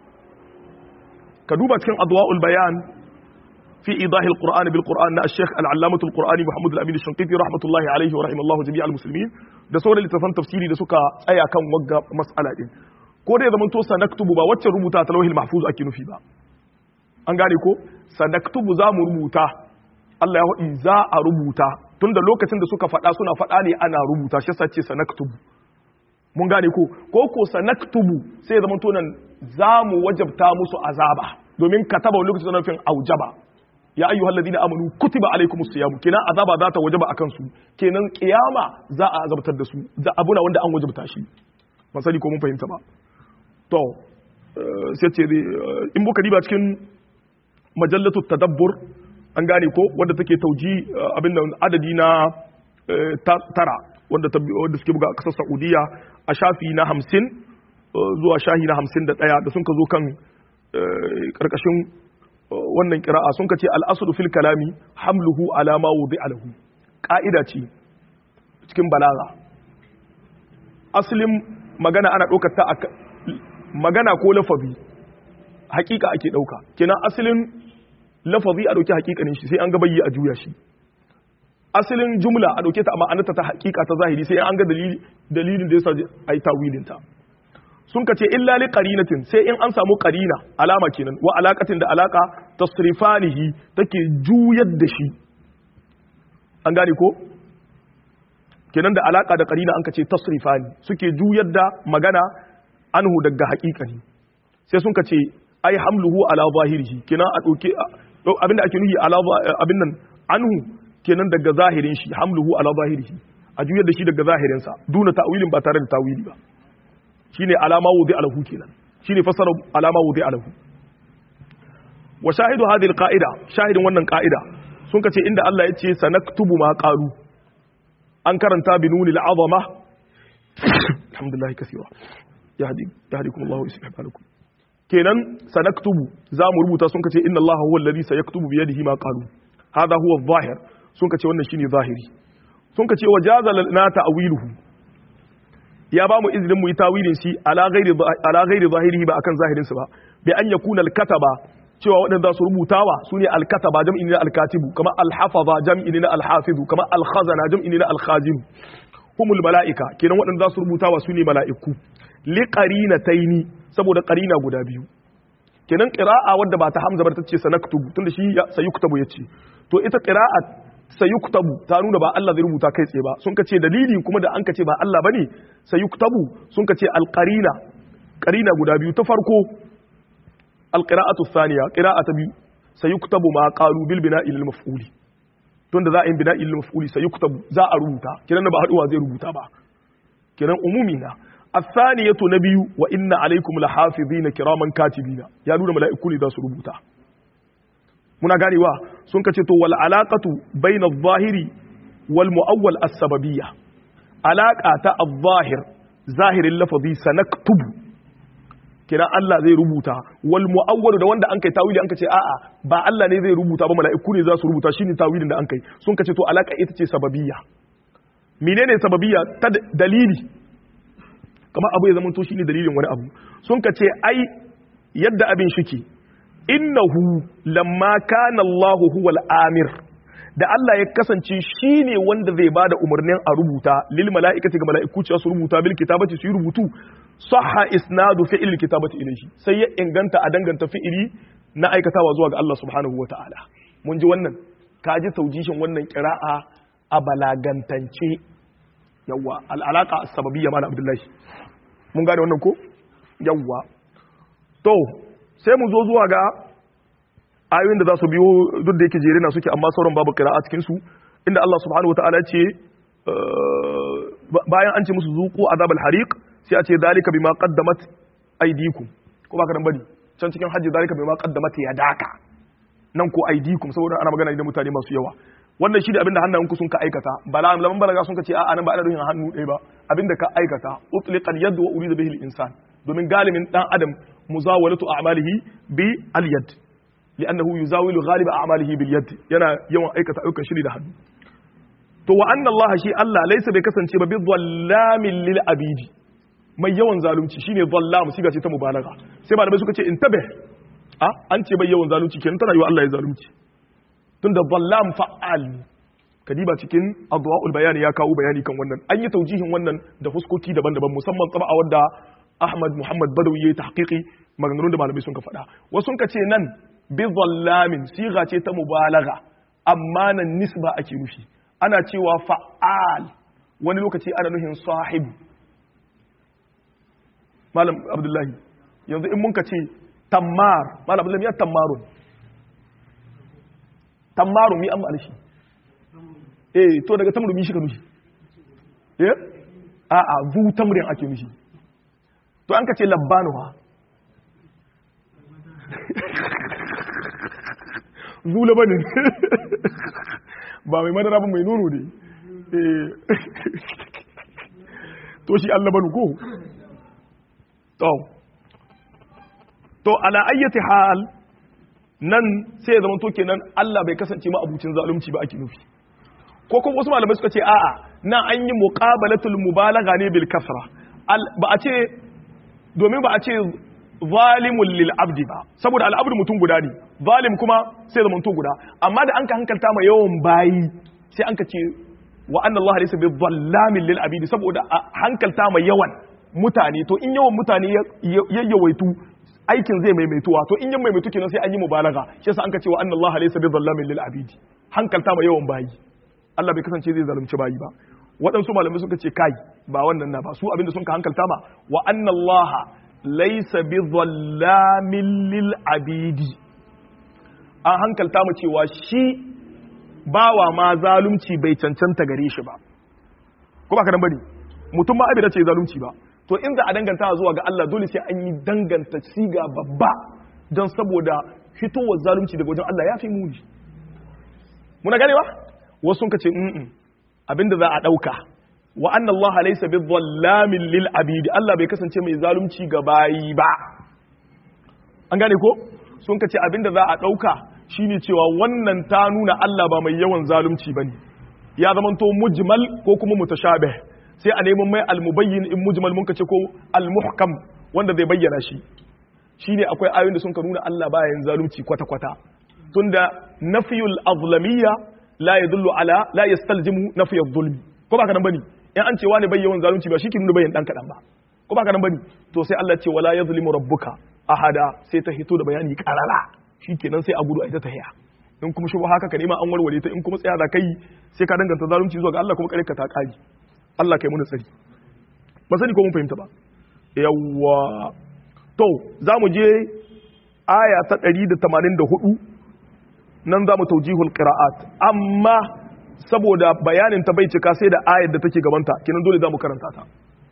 كدوبة كان أضواء البيان في إيضاح القرآن بالقرآن الشيخ العلامة القرآني محمد الأمين الشنقيطي رحمة الله عليه ورحمه الله جميع المسلمين da sauran littafan tafsiri da suka tsaya kan wagga mas'ala din ko da ya zama to sanaktubu ba wacce rubuta ta lauhil mahfuz ake nufi ba an gane ko sanaktubu za mu rubuta Allah ya faɗi za a rubuta tunda lokacin da suka faɗa suna faɗa ne ana rubuta shi yasa ce sanaktubu mun gane ko ko ko sanaktubu sai ya zama to nan za mu wajabta musu azaba domin kataba lokacin da nufin aujaba ya ayyuhal ladina amanu kutiba alaykumus siyam kenan azaba za ta wajaba akan su kenan kiyama za a azabtar da su za abuna wanda an wajabta shi ba sani ko mun fahimta ba to sai ce in buka diba cikin majallatu tadabbur an gane ko wanda take tauji abin nan adadi na tara wanda wanda suke buga a kasar Saudiya a shafi na 50 zuwa shahi na 51 da sun ka zo kan karkashin wannan kira'a sun kace al'asru fil kalami hamluhu ala ma wudi'a lahu ka'ida ce cikin balaga aslin magana ana ɗaukar ta magana ko lafazi hakika ake ɗauka kenan asalin lafazi a ɗauki hakikanin shi sai an ga bayyi a juya shi asalin jumla a ɗauke ta amma anata ta hakika ta zahiri sai an ga dalilin da yasa ai tawilin ta sun ka ce illa li qarinatin sai in an samu qarina alama kenan wa alaqatin da alaka tasrifanihi take juyar da shi an gane ko kenan da alaka da qarina an ka ce tasrifani suke juyar da magana anhu daga haqiqani sai sun ka ce ai hamluhu ala zahirihi kenan a doke abinda ake nuhi ala abin nan anhu kenan daga zahirin shi hamluhu ala zahirihi a juyar da shi daga zahirinsa duna ta'wilin ba tare da tawili ba shine alama wudi alahu kenan shine fasara alama wudi alahu wa shahidu hadhihi alqaida shahidin wannan qaida sun kace inda Allah ya ce sanaktubu ma qalu an karanta bi nunil azama alhamdulillah kaseera yahdi yahdikum Allah wa yuslih balakum kenan sanaktubu za mu rubuta sun kace inna Allah huwa alladhi sayaktubu bi yadihi ma qalu hada huwa adh-dhahir sun kace wannan shine zahiri sun kace wajaza lana ta'wiluhu ya ba mu izinin mu yi tawilin shi ala ghairi ala ghairi zahirihi ba akan zahirin sa ba bi an yakuna al-kataba cewa waɗanda su rubutawa su ne al-kataba jam'i ne al-katibu kama al-hafaza jam'i ne al-hafizu kama al-khazana jam'i ne al-khazin humul mala'ika kenan waɗanda su rubutawa su ne mala'iku li qarinataini saboda qarina guda biyu kenan qira'a wadda ba ta hamza ba ta ce sanaktubu tunda shi sayuktabu yace to ita qira'a sayuktabu ta nuna ba Allah zai rubuta kai tsaye ba sun kace dalili kuma da an kace ba Allah bane sayuktabu sun kace alqarina qarina guda biyu ta farko alqira'atu thaniya qira'a ta biyu sayuktabu ma qalu bil bina'i lil maf'uli don da za a yi bina'i lil maf'uli sayuktabu za a rubuta kiran ba haduwa zai rubuta ba kiran umumi na الثانية نبي وإن عليكم لحافظين كراما كاتبين يا نور ملائكة ne za su rubuta muna ganewa sun kace to wal alaqatu bayna adh-dhahiri wal muawwal as-sababiyya alaqa ta adh-dhahir zahirin lafazi sanaktubu kina Allah zai rubuta wal muawwal da wanda an kai tawili an kace a'a ba Allah ne zai rubuta ba mala'iku ne za su rubuta shine tawilin da an kai sun kace to alaka ita ce sababiyya menene sababiyya ta dalili kamar abu ya zama to shine dalilin wani abu sun ka ce ai yadda abin shike innahu lamma kana Allahu huwal amir da Allah ya kasance shine wanda zai bada umarnin a rubuta lil mala'ikati ga mala'iku cewa su rubuta bil kitabati su yi rubutu sahha isnadu fi'il kitabati ilayhi sai ya inganta a danganta fi'ili na aikatawa zuwa ga Allah subhanahu wata'ala mun ji wannan kaji taujishin wannan qira'a a balagantance yawa al'alaka as-sababiyya mana abdullahi mun gane wannan ko yawa to sai mu zo zuwa ga ayoyin da za su biyo duk da yake jere na suke amma sauran babu kira a cikinsu inda Allah subhanahu wataala ce bayan an ce musu zuku azabal hariq sai a ce dalika bima qaddamat aydikum ko ba ka dan bari can cikin hajji dalika bima qaddamat yadaka nan ko aydikum saboda ana magana da mutane masu yawa wannan shi da abinda hannayenku sun ka aikata bala laman balaga sun ka ce a'a nan ba ana nufin hannu ɗaya ba abinda ka aikata utliqal yad wa urida bihi al-insan domin galibin dan adam muzawalatu a'malihi bi al-yad li'annahu yuzawilu ghaliba a'malihi bil yad yana yawan aikata ayyukan shiri da hannu to wa anna Allah shi Allah laysa bai kasance ba bi dhallamin lil abidi mai yawan zalunci shine dhallam siga ce ta mubalaga sai malamai suka ce intabih a an ce bai yawan zalunci kenan tana yi wa Allah ya zalunci tunda dhallam fa'al kadiba cikin adwa'ul bayani ya kawo bayani kan wannan an yi taujihin wannan da fuskoki daban-daban musamman tsaba wadda Ahmad Muhammad Badawi yayi tahqiqi maganganun da malamai sun ka faɗa wasu sun ka ce nan bi dhallamin siga ce ta mubalaga amma nan nisba ake nufi ana cewa fa'al wani lokaci ana nufin sahib malam abdullahi yanzu in mun ka ce tammar malam abdullahi ya tammarun tammarun mi an ma'ana shi eh to daga tamru mi shi ka nufi eh a a zu tamrin ake nufi to an ka ce labbanuwa zu labanin ba mai madara ba mai nono ne to shi Allah banu ko to to ala ayyati hal nan sai ya zama to kenan Allah bai kasance ma abucin zalunci ba ake nufi ko kuma wasu malamai suka ce a'a nan an yi muqabalatul mubalagha ne bil kasra ba a ce domin ba a ce zalimun lil abdi ba saboda al abdu mutum guda ne zalim kuma sai zama to guda amma da an ka hankalta ma yawan bayi sai an ka ce wa anna Allah laysa bi dhallamin lil abidi saboda hankalta ma yawan mutane to in yawan mutane ya yawaitu aikin zai maimaituwa to in yan maimaitu kenan sai an yi mubalaga shi yasa an ka ce wa anna Allah laysa bi dhallamin lil abidi hankalta ma yawan bayi Allah bai kasance zai zalunci bayi ba waɗansu malamai suka ce kai ba wannan na ba su abinda sun ka hankalta ma wa anna Allah laysa bi dhallamin lil abidi an hankalta mu cewa shi bawa ma zalunci bai cancanta gare shi ba ko ba ka dan bane mutum ma abin da ce zalunci ba to in za a danganta zuwa ga Allah dole sai an yi danganta siga babba don saboda fitowar zalunci daga wajen Allah ya fi muni muna gane ba wasu sun ka ce mm abinda za a dauka wa anna Allah laysa bi dhallamin lil abidi Allah bai kasance mai zalunci ga bayi ba an gane ko sun ka ce abinda za a dauka shine cewa wannan ta nuna Allah ba mai yawan zalunci bane ya zamanto mujmal ko kuma mutashabih sai a neman mai almubayyin in mujmal mun kace ko almuhkam wanda zai bayyana shi shine akwai ayoyin da sun ka nuna Allah baya yin zalunci kwata kwata tunda nafiyul azlamiyya la yadullu ala la yastalzimu nafiyul zulmi ko ba ka nan bane in an ce wani bai yawan zalunci ba shi ke nuna bayan dan kadan ba ko ba ka nan bane to sai Allah ce wala yazlimu rabbuka ahada sai ta hito da bayani karara shikenan sai a gudu a ita tahiya in kuma shubha haka ka nema an warware ta in kuma tsaya da kai sai ka danganta zalunci zuwa ga Allah kuma kare ka ta kari Allah kai muna tsari ba sani ko mun fahimta ba yawwa to za mu je aya ta 184 nan za mu taujihul qira'at amma saboda bayanin ta bai cika sai da ayar da take gabanta kinan dole za mu karanta ta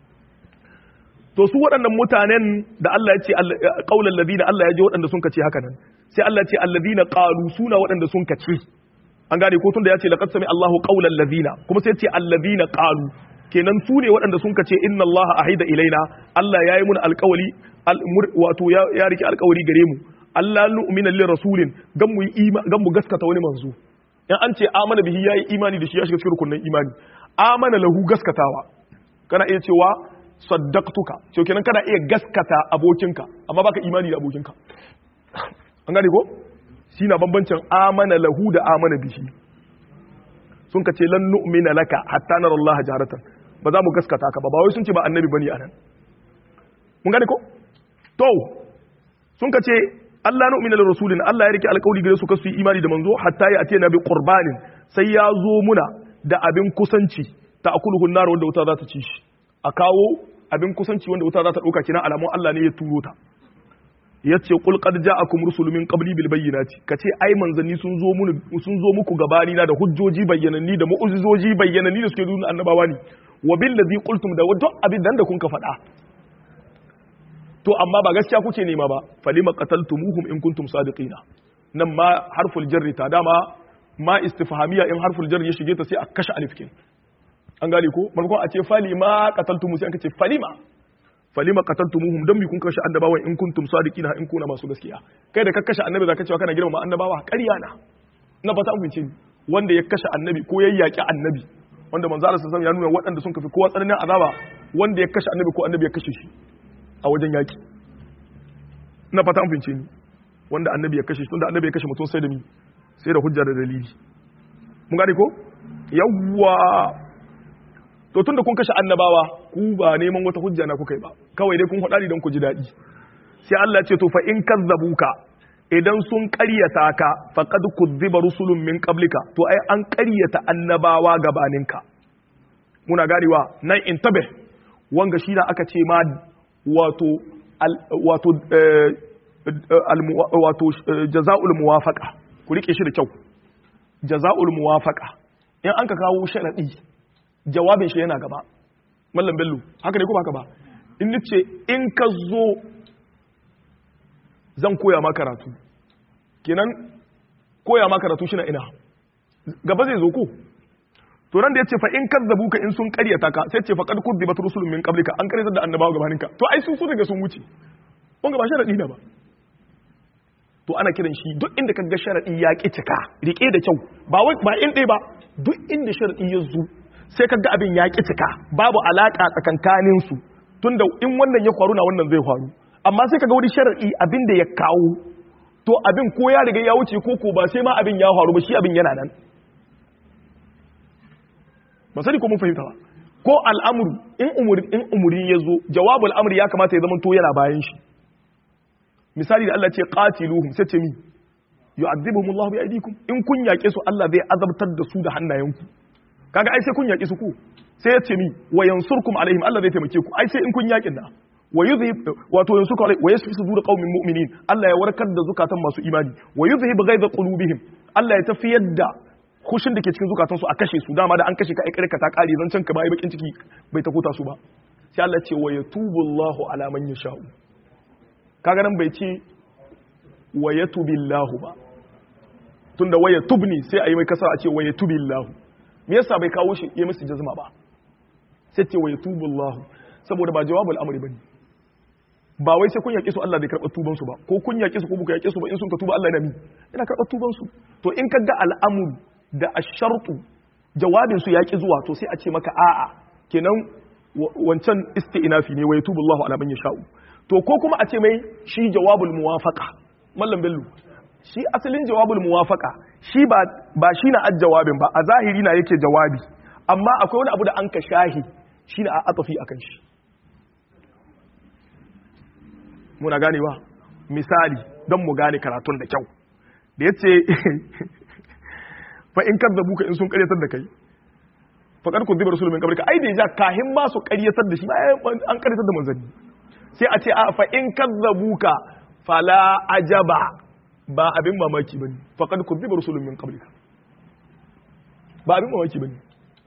to su waɗannan mutanen da Allah ya ce qaulal ladina Allah ya ji waɗanda sun kace haka nan sai Allah ya ce alladina qalu suna waɗanda sun kace an gane ko tunda ya ce laqad sami Allahu qaulal ladina kuma sai ya ce alladina qalu kenan su ne waɗanda sun kace inna Allah ahida ilaina Allah ya yi mun alƙawali wato ya riki alƙawari gare mu Allah nu'mina lir rasulin gan mu gan mu gaskata wani manzo in an ce amana bihi yayi imani da shi ya shiga cikin rukunin imani amana lahu gaskatawa kana iya cewa saddaqtuka to kenan kana iya gaskata abokinka amma baka imani da abokinka an gane ko shi na bambancin amana lahu da amana bihi sun ka ce lan nu'mina laka hatta nara Allah jaharatan ba za mu gaskata ka ba ba wai sun ce ba annabi bane anan mun gane ko to sun ka ce Allah nu'mina lir rasulin Allah ya rike alƙawari gare su kasu yi imani da manzo hatta ya atina bi qurbanin sai ya zo muna da abin kusanci ta akuluhu nar wanda wuta za ta ci shi a kawo abin kusanci wanda wuta za ta dauka kina alamun Allah ne ya turo ta yace qul qad ja'akum rusulun min qabli bil bayyinati kace ai manzanni sun zo mun sun zo muku gabani na da hujjoji bayyananni da mu'ujizoji bayyananni da suke nuna annabawa ne wa bil ladhi qultum da wajen abin da kun ka faɗa to amma ba gaskiya kuke nema ba falima qataltumuhum in kuntum sadiqina nan ma harful jarri ta dama ma istifhamiya in harful jarri ya shige ta sai a kashe alif kin an gane ko maimakon a ce falima qataltumu sai an ce falima falima qataltumuhum dan mi kun kashe annabawan in kuntum sadiqina in kuna masu gaskiya kai da ka kashe annabi zaka cewa kana girma annabawa ƙarya na na fata an fice wanda ya kashe annabi ko ya yaki annabi wanda manzo Allah sallallahu alaihi wasallam ya nuna waɗanda sun kafi kowa tsananin azaba wanda ya kashe annabi ko annabi ya kashe shi a wajen yaki na fata an fice ni wanda annabi ya kashe shi tunda annabi ya kashe mutum sai da mi sai da hujja da dalili mun gane ko yawwa to tunda kun kashe annabawa ku ba neman wata hujja na kuka yi ba kawai dai kun faɗa don ku ji daɗi sai Allah ce to fa in kazzabuka idan sun ƙaryata ka faqad kuzziba rusulun min qablika to ai an ƙaryata annabawa gabaninka muna ganewa nan intabe wanga shi da aka ce ma wato wato wato jaza'ul muwafaqa ku rike shi da kyau jaza'ul muwafaqa in an ka kawo sharadi jawabin shi yana gaba mallam bello haka ne ko haka ba in nace in ka zo zan koya ma karatu kenan koya ma karatu shi na ina gaba zai zo ko to nan da yace fa in kazzabu ka in sun karyata ka sai ce fa qad kudibat rusulun min qablika an karyatar da annabawa gabaninka to ai sun so daga sun wuce kun ga ba sharadi ne ba to ana kiran shi duk inda kaga sharadi ya ki cika rike da kyau ba wai ba in dai ba duk inda sharadi ya zo sai kaga abin ya ki cika babu alaka tsakankanin su tunda in wannan ya faru na wannan zai faru amma sai kaga wani sharadi abin da ya kawo to abin ko ya riga ya wuce ko ko ba sai ma abin ya faru ba shi abin yana nan ba sani ko mun fahimta ba ko al'amuru in umuri in umuri ya zo jawabul amri ya kamata ya zama to yana bayan shi misali da Allah ce qatiluhum sai ce mi yu'adhibuhum Allah bi aydikum in kun yake su Allah zai azabtar da su da hannayenku kaga ai sai kun yake su ku sai ya ce mi wa yansurkum alaihim Allah zai taimake ku ai sai in kun yakin da wa yuzhib wato yansurkum alaihim wa yashfi sudur qaumin mu'minin Allah ya warkar da zukatan masu imani wa yuzhib ghaiza qulubihim Allah ya tafiyar da kushin da ke cikin zukatansu a kashe su dama da an kashe ka aikar ka ta kare zan can ka bai bakin ciki bai ta kota su ba sai Allah ce wa yatubu Allahu ala man yasha'u kaga nan bai ce wa yatubillahu ba tunda wa yatubni sai ayi mai kasa a ce wa yatubillahu me yasa bai kawo shi ya musu jazma ba sai ce wa yatubu Allahu saboda ba jawabul amri bane ba wai sai kun yaƙi su Allah bai karɓar tuban su ba ko kun yaƙi su ko buka yaƙi su ba in sun ka tuba Allah yana mi yana karɓar tuban su to in ka ga al'amur da ashartu jawabin su yaƙi zuwa to sai a ce maka a'a kenan wancan isti'nafi ne wa yatubu Allahu ala man yasha'u to ko kuma a ce mai shi jawabul muwafaqa mallam bello shi asalin jawabul muwafaqa shi ba ba shi na jawabin ba a zahiri na yake jawabi amma akwai wani abu da an ka shahi shi na a atafi akan shi muna ganewa misali don mu gane karatun da kyau da ya ce fa in kan zabuka in sun karyatar da kai faƙar ku zibar sulmin kabarka ai da ya kahin ma su karyatar da shi an karyatar da manzanni sai a ce a fa in kan zabuka fala ajaba ba abin mamaki ba ne faƙar ku zibar sulmin kabarka ba abin mamaki ba ne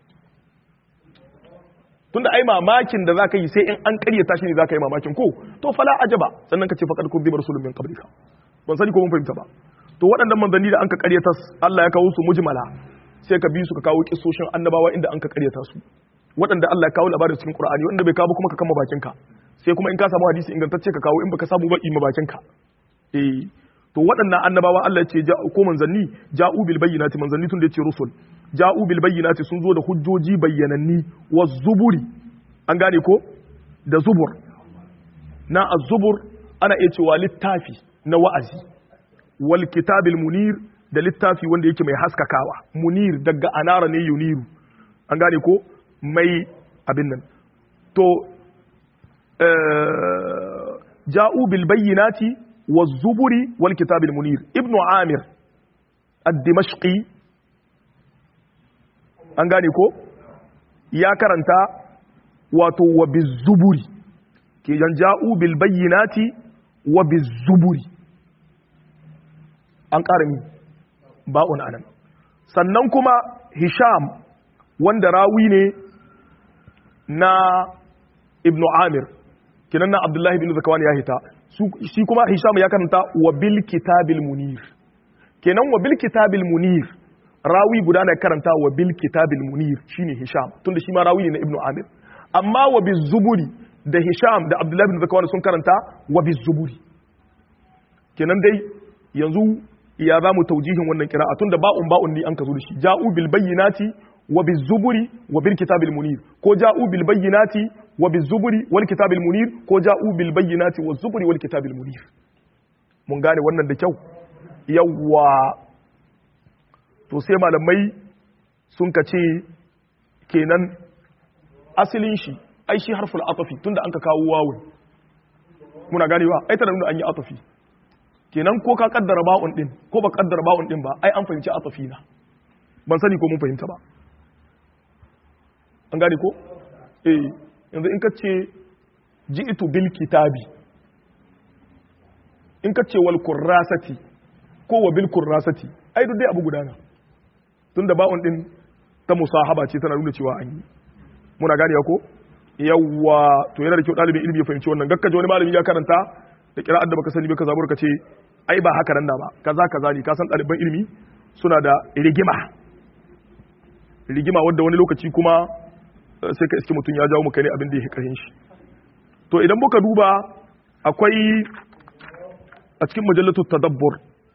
tunda ai mamakin da zaka yi sai in an karyata shi ne zaka yi mamakin ko to fala ajaba sannan ka ce faqad kudziba rasulun min qablika ban sani ko mun fahimta ba to waɗannan manzanni da an ka karyata Allah ya kawo su mujmala sai ka bi su ka kawo kissoshin annabawa inda an ka karyata su waɗanda Allah ya kawo labarin cikin Qur'ani wanda bai kawo kuma ka kama bakin ka sai kuma in ka samu hadisi ingantacce ka kawo in baka samu ba ima bakin ka eh to waɗannan annabawa Allah ya ce ko manzanni ja'u bil bayyinati manzanni tun da ya ce rusul ja'u bil bayyinati sun zo da hujjoji bayyananni wa zuburi an gane ko da zubur na az-zubur ana iya cewa littafi na wa'azi wal kitabil munir da littafi wanda yake mai haskakawa munir daga anara ne yuniru an gane ko mai abin nan to ja'u bil bayyinati wa zuburi wal kitabil munir ibnu amir ad-dimashqi an gane ko ya karanta wato wa bizuburi ke ja'u bil bayyinati wa bizuburi an ƙara mi ba'un anan sannan kuma hisham wanda rawi ne na ibnu amir kinan na abdullahi bin zakawan ya hita shi kuma hisham ya karanta wa bil kitabil munir kenan wa bil kitabil munir rawi guda na karanta wa bil kitabil munir shine hisham tunda shi ma rawi ne na ibnu amir amma wa biz zuburi da hisham da abdullahi bin zakawan sun karanta wa biz zuburi kenan dai yanzu ya za mu taujihin wannan kira'a tunda ba'un ba'un ne an ka zo da shi ja'u bil bayyinati wa biz zuburi wa bil kitabil munir ko ja'u bil bayyinati wa biz zuburi wal kitabil munir ko ja'u bil bayyinati wa zuburi wal kitabil munir mun gane wannan da kyau yawwa to sai malamai sun ka ce kenan asalin shi ai shi harful atafi tunda an ka kawo wawun muna ganewa ai tana nuna an yi atafi kenan ko ka kaddara ba'un din ko ba kaddara ba'un din ba ai an fahimci atafi na ban sani ko mun fahimta ba an gane ko eh yanzu in ka ce ji'tu bil kitabi in ka ce wal kurrasati ko wa bil kurrasati ai duk dai abu gudana tunda ba'un din ta musahaba ce tana nuna cewa an yi muna gane ko yawwa to yana da kyau dalibin ilimi ya fahimci wannan gakkaje wani malami ya karanta da kira'ar da baka sani ba ka zabur ka ce ai ba haka nan da ba kaza kaza ne ka san ɗaliban ilimi suna da rigima rigima wadda wani lokaci kuma sai ka iske mutum ya jawo maka ne abin da ya karin shi to idan muka duba akwai a cikin majallatu tadabbur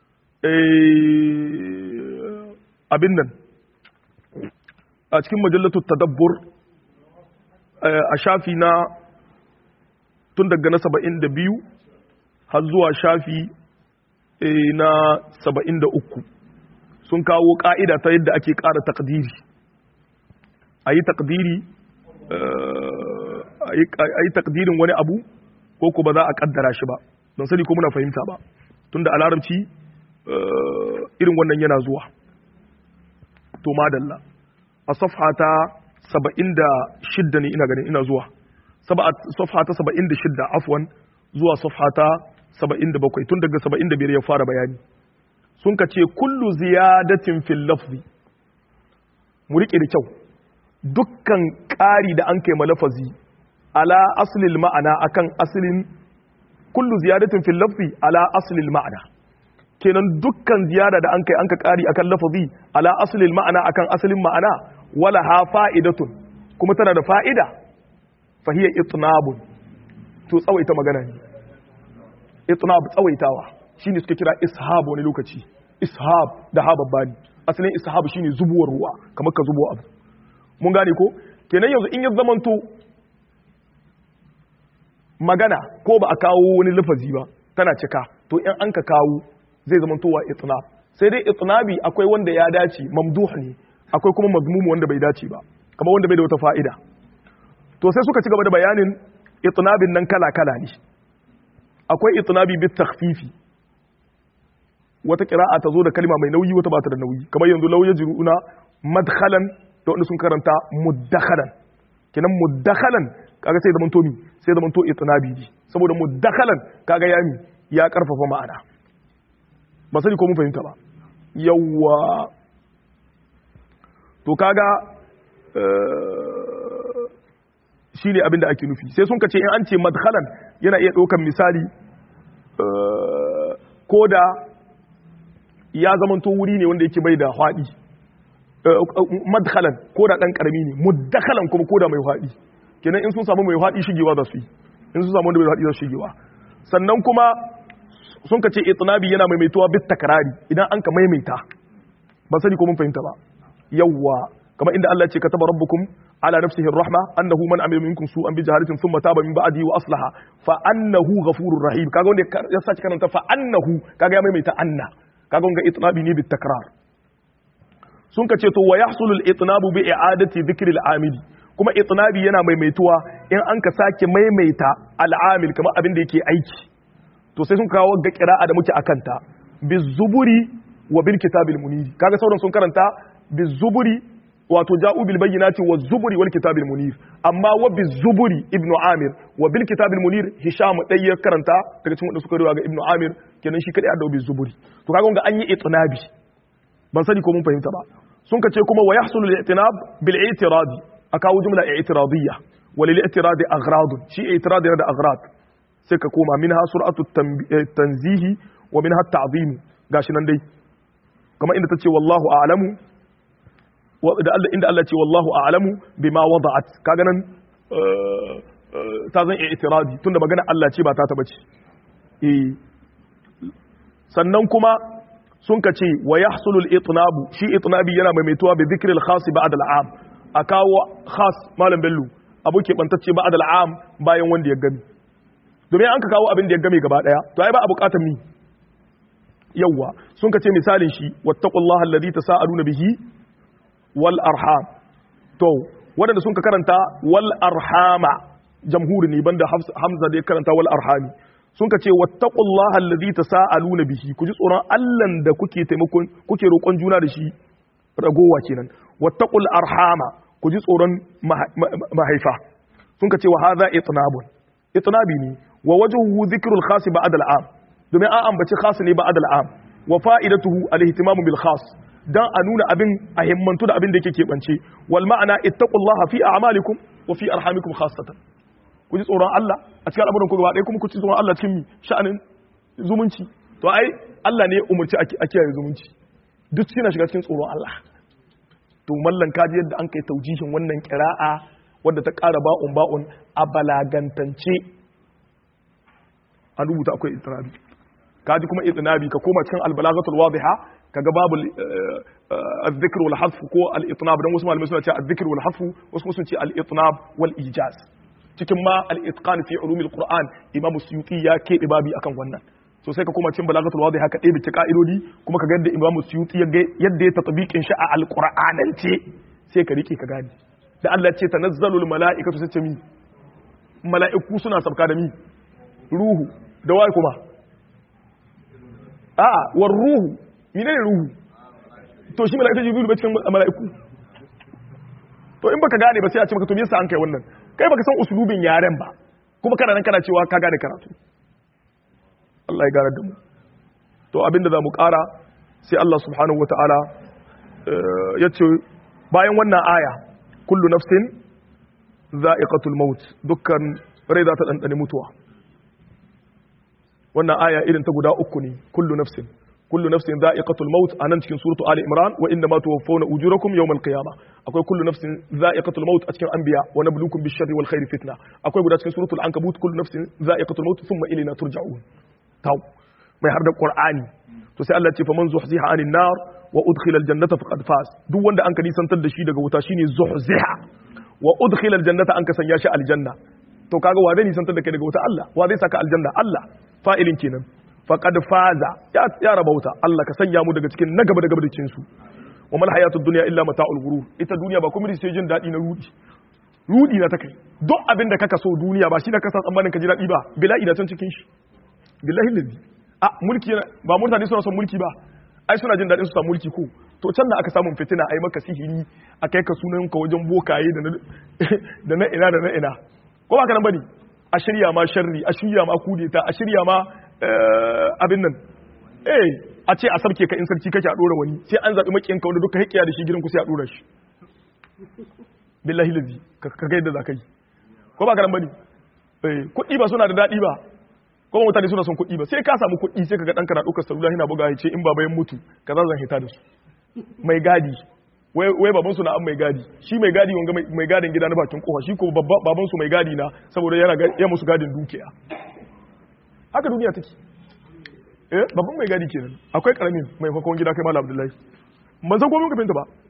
abin nan a cikin majallatu tadabbur a shafi na tun daga na saba'in da biyu har zuwa shafi na saba'in da uku sun kawo ƙa'ida ta yadda ake ƙara takdiri a yi takdiri a yi takdirin wani abu ko ko ba za a ƙaddara shi ba don sani ko muna fahimta ba tun da a larabci irin wannan yana zuwa to madalla a safha ta saba'in da shidda ne ina ganin ina zuwa safha ta saba'in da shidda afwan zuwa safha ta saba'in da bakwai tun daga saba'in da biyar ya fara bayani sun ka ce kullu ziyadatin fil lafzi mu riƙe da kyau dukkan ƙari da an kai malafazi ala aslil ma'ana akan aslin kullu ziyadatin fil lafzi ala aslil ma'ana kenan dukkan ziyada da an kai an ka ƙari akan lafazi ala aslil ma'ana akan aslin ma'ana wala ha fa'idatun kuma tana da fa'ida fahiyar itnabun to tsawaita magana ne itnab tsawaitawa shine suke kira ishab wani lokaci ishab da ha babbani asalin ishab shine zubuwar ruwa kamar ka zubo abu mun gane ko kenan yanzu in ya zamanto magana ko ba a kawo wani lafazi ba tana cika to in an ka kawo zai zamanto wa itnab sai dai itnabi akwai wanda ya dace mamduh ne akwai kuma mazmumu wanda bai dace ba kamar wanda bai da wata fa'ida to sai suka ci gaba da bayanin itnabin nan kala kala ne akwai itnabi bit takhfifi wata qira'a ta zo da kalma mai nauyi wata ba ta da nauyi kamar yanzu law yajruuna madkhalan da wanda sun karanta muddakhalan kenan muddakhalan kaga sai zaman to mi sai zaman to itnabi ne saboda muddakhalan kaga yami ya karfafa ma'ana ba sani ko mun fahimta ba yawwa to kaga shi ne abin da ake nufi sai sun kace in an ce madkhalan yana iya ɗaukan misali ko da ya zamanto wuri ne wanda yake bai da haɗi madkhalan ko da ɗan ƙarami ne muddakhalan kuma ko da mai haɗi kenan in sun samu mai haɗi shigewa za su yi in sun samu wanda mai haɗi za su shigewa sannan kuma sun kace itnabi yana maimaituwa bit takrari idan an ka maimaita ban sani ko mun fahimta ba yawwa kamar inda Allah ya ce kataba rabbukum ala nafsihi rahma annahu man amila minkum su'an bi jahalatin thumma taba min ba'dihi wa aslaha fa annahu ghafurur rahim kaga wanda ya sace karanta fa annahu kaga ya maimaita anna kaga wanga itnabi ne bit takrar sun ka ce to wa yahsulu al itnabu bi i'adati dhikri al amili kuma itnabi yana maimaituwa in an ka sake maimaita al amil kamar abin da yake aiki to sai sun kawo ga qira'a da muke akanta bizuburi wa bil kitabil munir kaga sauran sun karanta bizuburi wato ja'u bil bayyinati wa zuburi wal kitabil munir amma wa bizuburi ibnu amir wa bil kitabil munir hisham dai ya karanta daga cikin wanda suka riwa ga ibnu amir kenan shi kadai da bizuburi to kaga ga an yi itinabi ban sani ko mun fahimta ba sun ka ce kuma wa yahsulu al-i'tinab bil i'tiradi akawu jumla i'tiradiyya wa lil i'tiradi aghrad shi i'tiradi da aghrad sai ka koma minha sur'atu tanzihi wa minha at-ta'zim gashi nan dai kamar inda tace wallahu a'lamu da Allah inda Allah ce wallahu a'lamu bima wada'at kaga nan ta zan i'tiradi tunda magana Allah ce ba ta taba ce eh sannan kuma sun ka ce wa yahsulu al-itnabu shi itnabi yana maimaituwa bi dhikri al-khas ba'd al-am a kawo khas malam bello abu ke bantacce ba'd al-am bayan wanda ya gami domin an ka kawo abin da ya game gaba daya to ai ba a bukatar mi yawwa sun ka ce misalin shi wattaqullaha alladhi tasaaluna bihi wal arham to wadanda sun ka karanta wal arhama jamhuri ne banda hamza da ya karanta wal arhami sun ka ce wattaqullaha alladhi tasaaluna bihi ku ji tsoron Allah da kuke taimakon kuke roƙon juna da shi ragowa kenan wattaqul arhama ku ji tsoron mahaifa sun ka ce wa hadha itnabun itnabi ne wa wajhuhu dhikrul khas ba'd al'am domin an ambaci khas ne ba'd al'am wa fa'idatuhu al-ihtimamu bil khas dan a nuna abin a himmantu da abin da yake keɓance wal ma'ana ittaqullaha fi a'malikum wa fi arhamikum khassatan ku ji tsoron Allah a cikin al'amuran ku gaba ɗaya kuma ku ji tsoron Allah cikin mi sha'anin zumunci to ai Allah ne ya umarci a kiyaye zumunci duk suna shiga cikin tsoron Allah to mallan kaji yadda an kai taujihin wannan kira'a wadda ta ƙara ba'un ba'un a balagantance an rubuta akwai itinabi kaji kuma itinabi ka koma cikin albalagatul wadiha kaga babu al-dhikr wal hasf ko al-itnab dan wasu malamai suna ce al-dhikr wal hasf wasu sun ce al-itnab wal ijaz cikin ma al-itqan fi ulum al-quran imam suyuti ya kebe babi akan wannan so sai ka koma cikin balagatul wadiha ka ɗebe ka'idodi kuma ka ga yadda imam suyuti yadda ya tatbiqin shi a al-qur'anance sai ka rike ka gane da Allah ce tanazzalul mala'ikatu sai ce mi mala'iku suna sabka da mi ruhu da wai kuma a'a war ruhu menene ruhu to shi mala'ikatu jibril bai cikin mala'iku to in baka gane ba sai a ce maka to me yasa an kai wannan kai baka san usulubin yaren ba kuma kana nan kana cewa ka gane karatu Allah ya gane da mu to abinda za mu kara sai Allah subhanahu wataala ya ce bayan wannan aya kullu nafsin za'iqatul maut dukkan rai za ta dandane mutuwa wannan aya irin ta guda uku ne kullu nafsin kullu nafsin za'iqatul maut anan cikin suratu ali imran wa inna ma tuwaffawna ujurakum yawmal qiyamah akwai kullu nafsin za'iqatul maut a cikin anbiya wa nabluukum bish-sharri wal khairi fitna akwai guda cikin suratul ankabut kullu nafsin za'iqatul maut thumma ilayna turja'un taw mai har da qur'ani to sai Allah ya ce faman zuhziha anin nar wa udkhila aljannata faqad faz duk wanda an ka nisantar da shi daga wuta shine zuhziha wa udkhila aljannata an ka sanya shi aljanna to kaga wa zai nisantar da kai daga wuta Allah wa zai saka aljanna Allah fa'ilin kenan faqad faza ya ya rabauta Allah ka sanya mu daga cikin na gaba da gaba da cikin su wa mal hayatud dunya illa mata'ul ghurur ita duniya ba kuma sai jin dadi na rudi rudi na ta kai duk abin da kaka so duniya ba shi da kasa tsammanin ka ji dadi ba bila'i na can cikin shi billahi lazi a mulki ba mutane suna son mulki ba ai suna jin daɗin su samu mulki ko to can da aka samun fitina ai maka sihiri a kai ka sunan ka wajen bokaye da na ina da na ina ko ba ka nan bane a shirya ma sharri a shirya ma kudeta a shirya ma abin nan eh a ce a sarke ka in sarki kake a dora wani sai an zaɓi makiyan ka wanda duka hikiya da shi gidan ku sai a dora shi billahi lazi ka ga yadda za ka yi ko ba ka nan bane kuɗi ba suna da daɗi ba kuma mutane suna son kuɗi ba sai ka samu kuɗi sai ka ga ɗanka na ɗaukar salula yana buga ya ce in baba ya mutu ka za zan hita da su mai gadi wai baban su na an mai gadi shi mai gadi wanga mai gadin gida na bakin kofa shi ko baban su mai gadi na saboda yana ya musu gadin dukiya haka duniya take eh babban mai gadi kenan akwai karamin mai fakon gida kai malam abdullahi ban san komai ka binta ba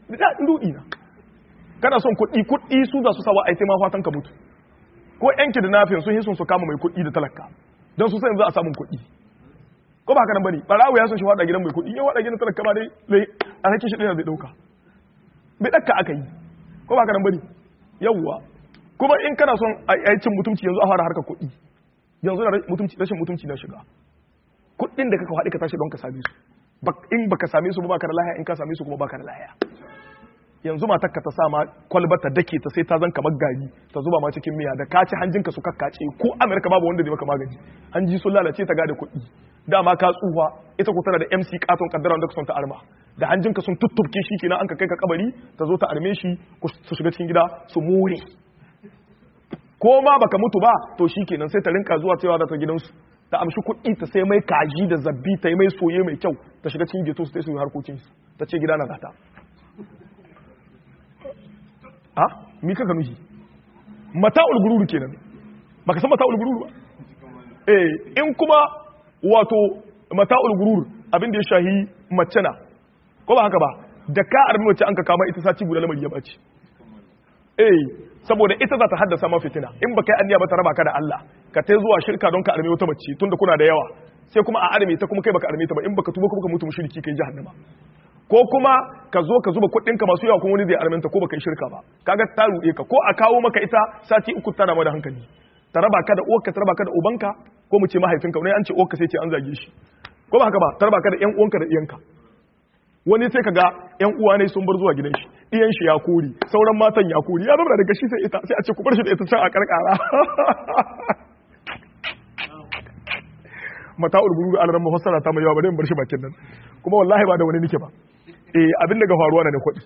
da dudi na kana son kuɗi kuɗi su za su sawa ai sai ma fatan ka mutu ko yan kidnapping sun hisun su kama mai kuɗi da talaka don su san za a samun kuɗi ko ba haka nan bane barawo ya son shi wada gidan mai kuɗi ya wada gidan talaka ba dai zai a rake shi ɗaya zai ɗauka bai ɗakka aka yi ko ba haka nan bane yawwa kuma in kana son a cin mutumci yanzu a fara harkar kuɗi yanzu da rashin mutumci na shiga kuɗin da kaka haɗe ka tashi don ka same su in baka same su ba baka da lahiya in ka same su kuma baka da lahiya yanzu matar ka ta sa ma kwalba ta dake ta sai ta zan kamar gari ta zuba ma cikin miya da ka ci hanjinka su kakkace ko amerika babu wanda zai maka magani hanji sun lalace ta gada kuɗi dama ka tsufa ita ko tana da mc katon kaddara da son ta arma da hanjinka sun tuttubke shi kenan an ka kai ka kabari ta zo ta arme shi su shiga cikin gida su more ko ma baka mutu ba to shi kenan sai ta rinka zuwa cewa da ta gidansu ta amshi kuɗi ta sai mai kaji da zabbi ta yi mai soye mai kyau ta shiga cikin geto su ta yi harkokin su ta ce gida na zata ha mi ka ganu shi mata'ul gururu kenan baka san mata'ul gururu ba eh in kuma wato mata'ul gurur abin da ya shahi mace na ko ba haka ba da ka armi wacce an ka kama ita sati guda lamari ya bace eh saboda ita za ta haddasa ma fitina in baka yi anniya ba ta raba ka da Allah ka tai zuwa shirka don ka arme wata mace tunda kuna da yawa sai kuma a arme ta kuma kai baka arme ta ba in baka tuba kuma ka mutu mushriki kai jahannama ko kuma ka zo ka zuba kuɗinka masu yawa kuma wani zai armenta ko baka yi shirka ba kaga ta ruɗe ka ko a kawo maka ita sati uku tana ma da hankali ta raba ka da uwarka ta raba ka da ubanka ko mu ce mahaifinka wani an ce uwarka sai ce an zage shi ko ba haka ba ta raba ka da ƴan uwanka da iyanka wani sai kaga ƴan uwa ne sun bar zuwa gidan shi iyan shi ya kori sauran matan ya kori ya zama daga shi sai ita sai a ce ku bar shi da ita can a karkara mata urguru alaran mafassara ta mai yawa bari in bar shi bakin nan kuma wallahi ba da wani nike ba eh abin daga faruwa na ne kuɗi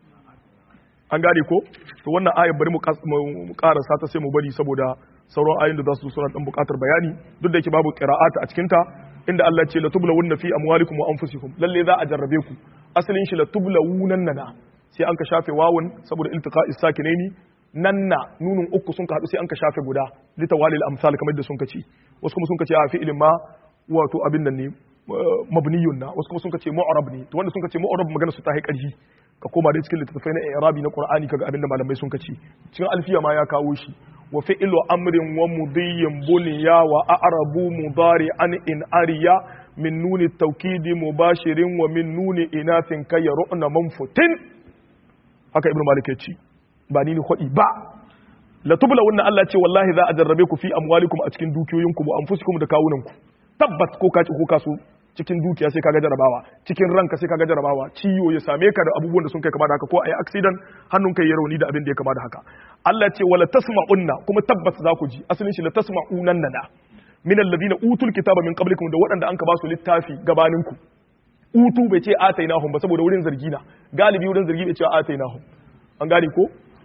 an gane ko to wannan ayar bari mu karasa ta sai mu bari saboda sauran ayoyin da za su suna dan bukatar bayani duk da yake babu qira'ata a cikin ta inda Allah ce latublawunna fi amwalikum wa anfusikum lalle za a jarrabe ku asalin shi latublawunan nana sai an ka shafe wawun saboda iltiqa'is sakinaini nanna nunun uku sun ka hadu sai an ka shafe guda litawalil amsal kamar da sun ka ci wasu kuma sun ka ce a fi'ilin ma wato abin nan ne mabniyun na wasu kuma sun ka ce mu'rab ne to wanda sun ka ce mu'rab magana su ta hai karhi ka koma da cikin littattafai na i'rabi na qur'ani kaga abin da malamai sun ka ci cikin alfiya ma ya kawo shi wa fi'lu amrin wa mudiyyin bunya wa a'rabu mudari'an in ariya min nuni tawkidi mubashirin wa min nuni inathin kayaruna manfutin haka ibnu malik ya ce ba ni ne hudi ba la tubla wannan Allah ce wallahi za a jarrabe ku fi amwalikum a cikin dukiyoyinku wa anfusikum da kawunanku tabbat ko kaci ko kaso cikin dukiya sai kaga jarabawa cikin ranka sai kaga jarabawa ciwo ya same ka da abubuwan da sun kai kama da haka ko ayi accident hannun kai ya rauni da abin da ya kama da haka Allah ce wala tasma'unna kuma tabbas za ku ji asalin shi la tasma'unan nana min alladhina utul kitaba min qablikum da waɗanda an ka ba su littafi gabaninku utu bai ce atainahum ba saboda wurin zargi na galibi wurin zargi bai ce atainahum an gane ko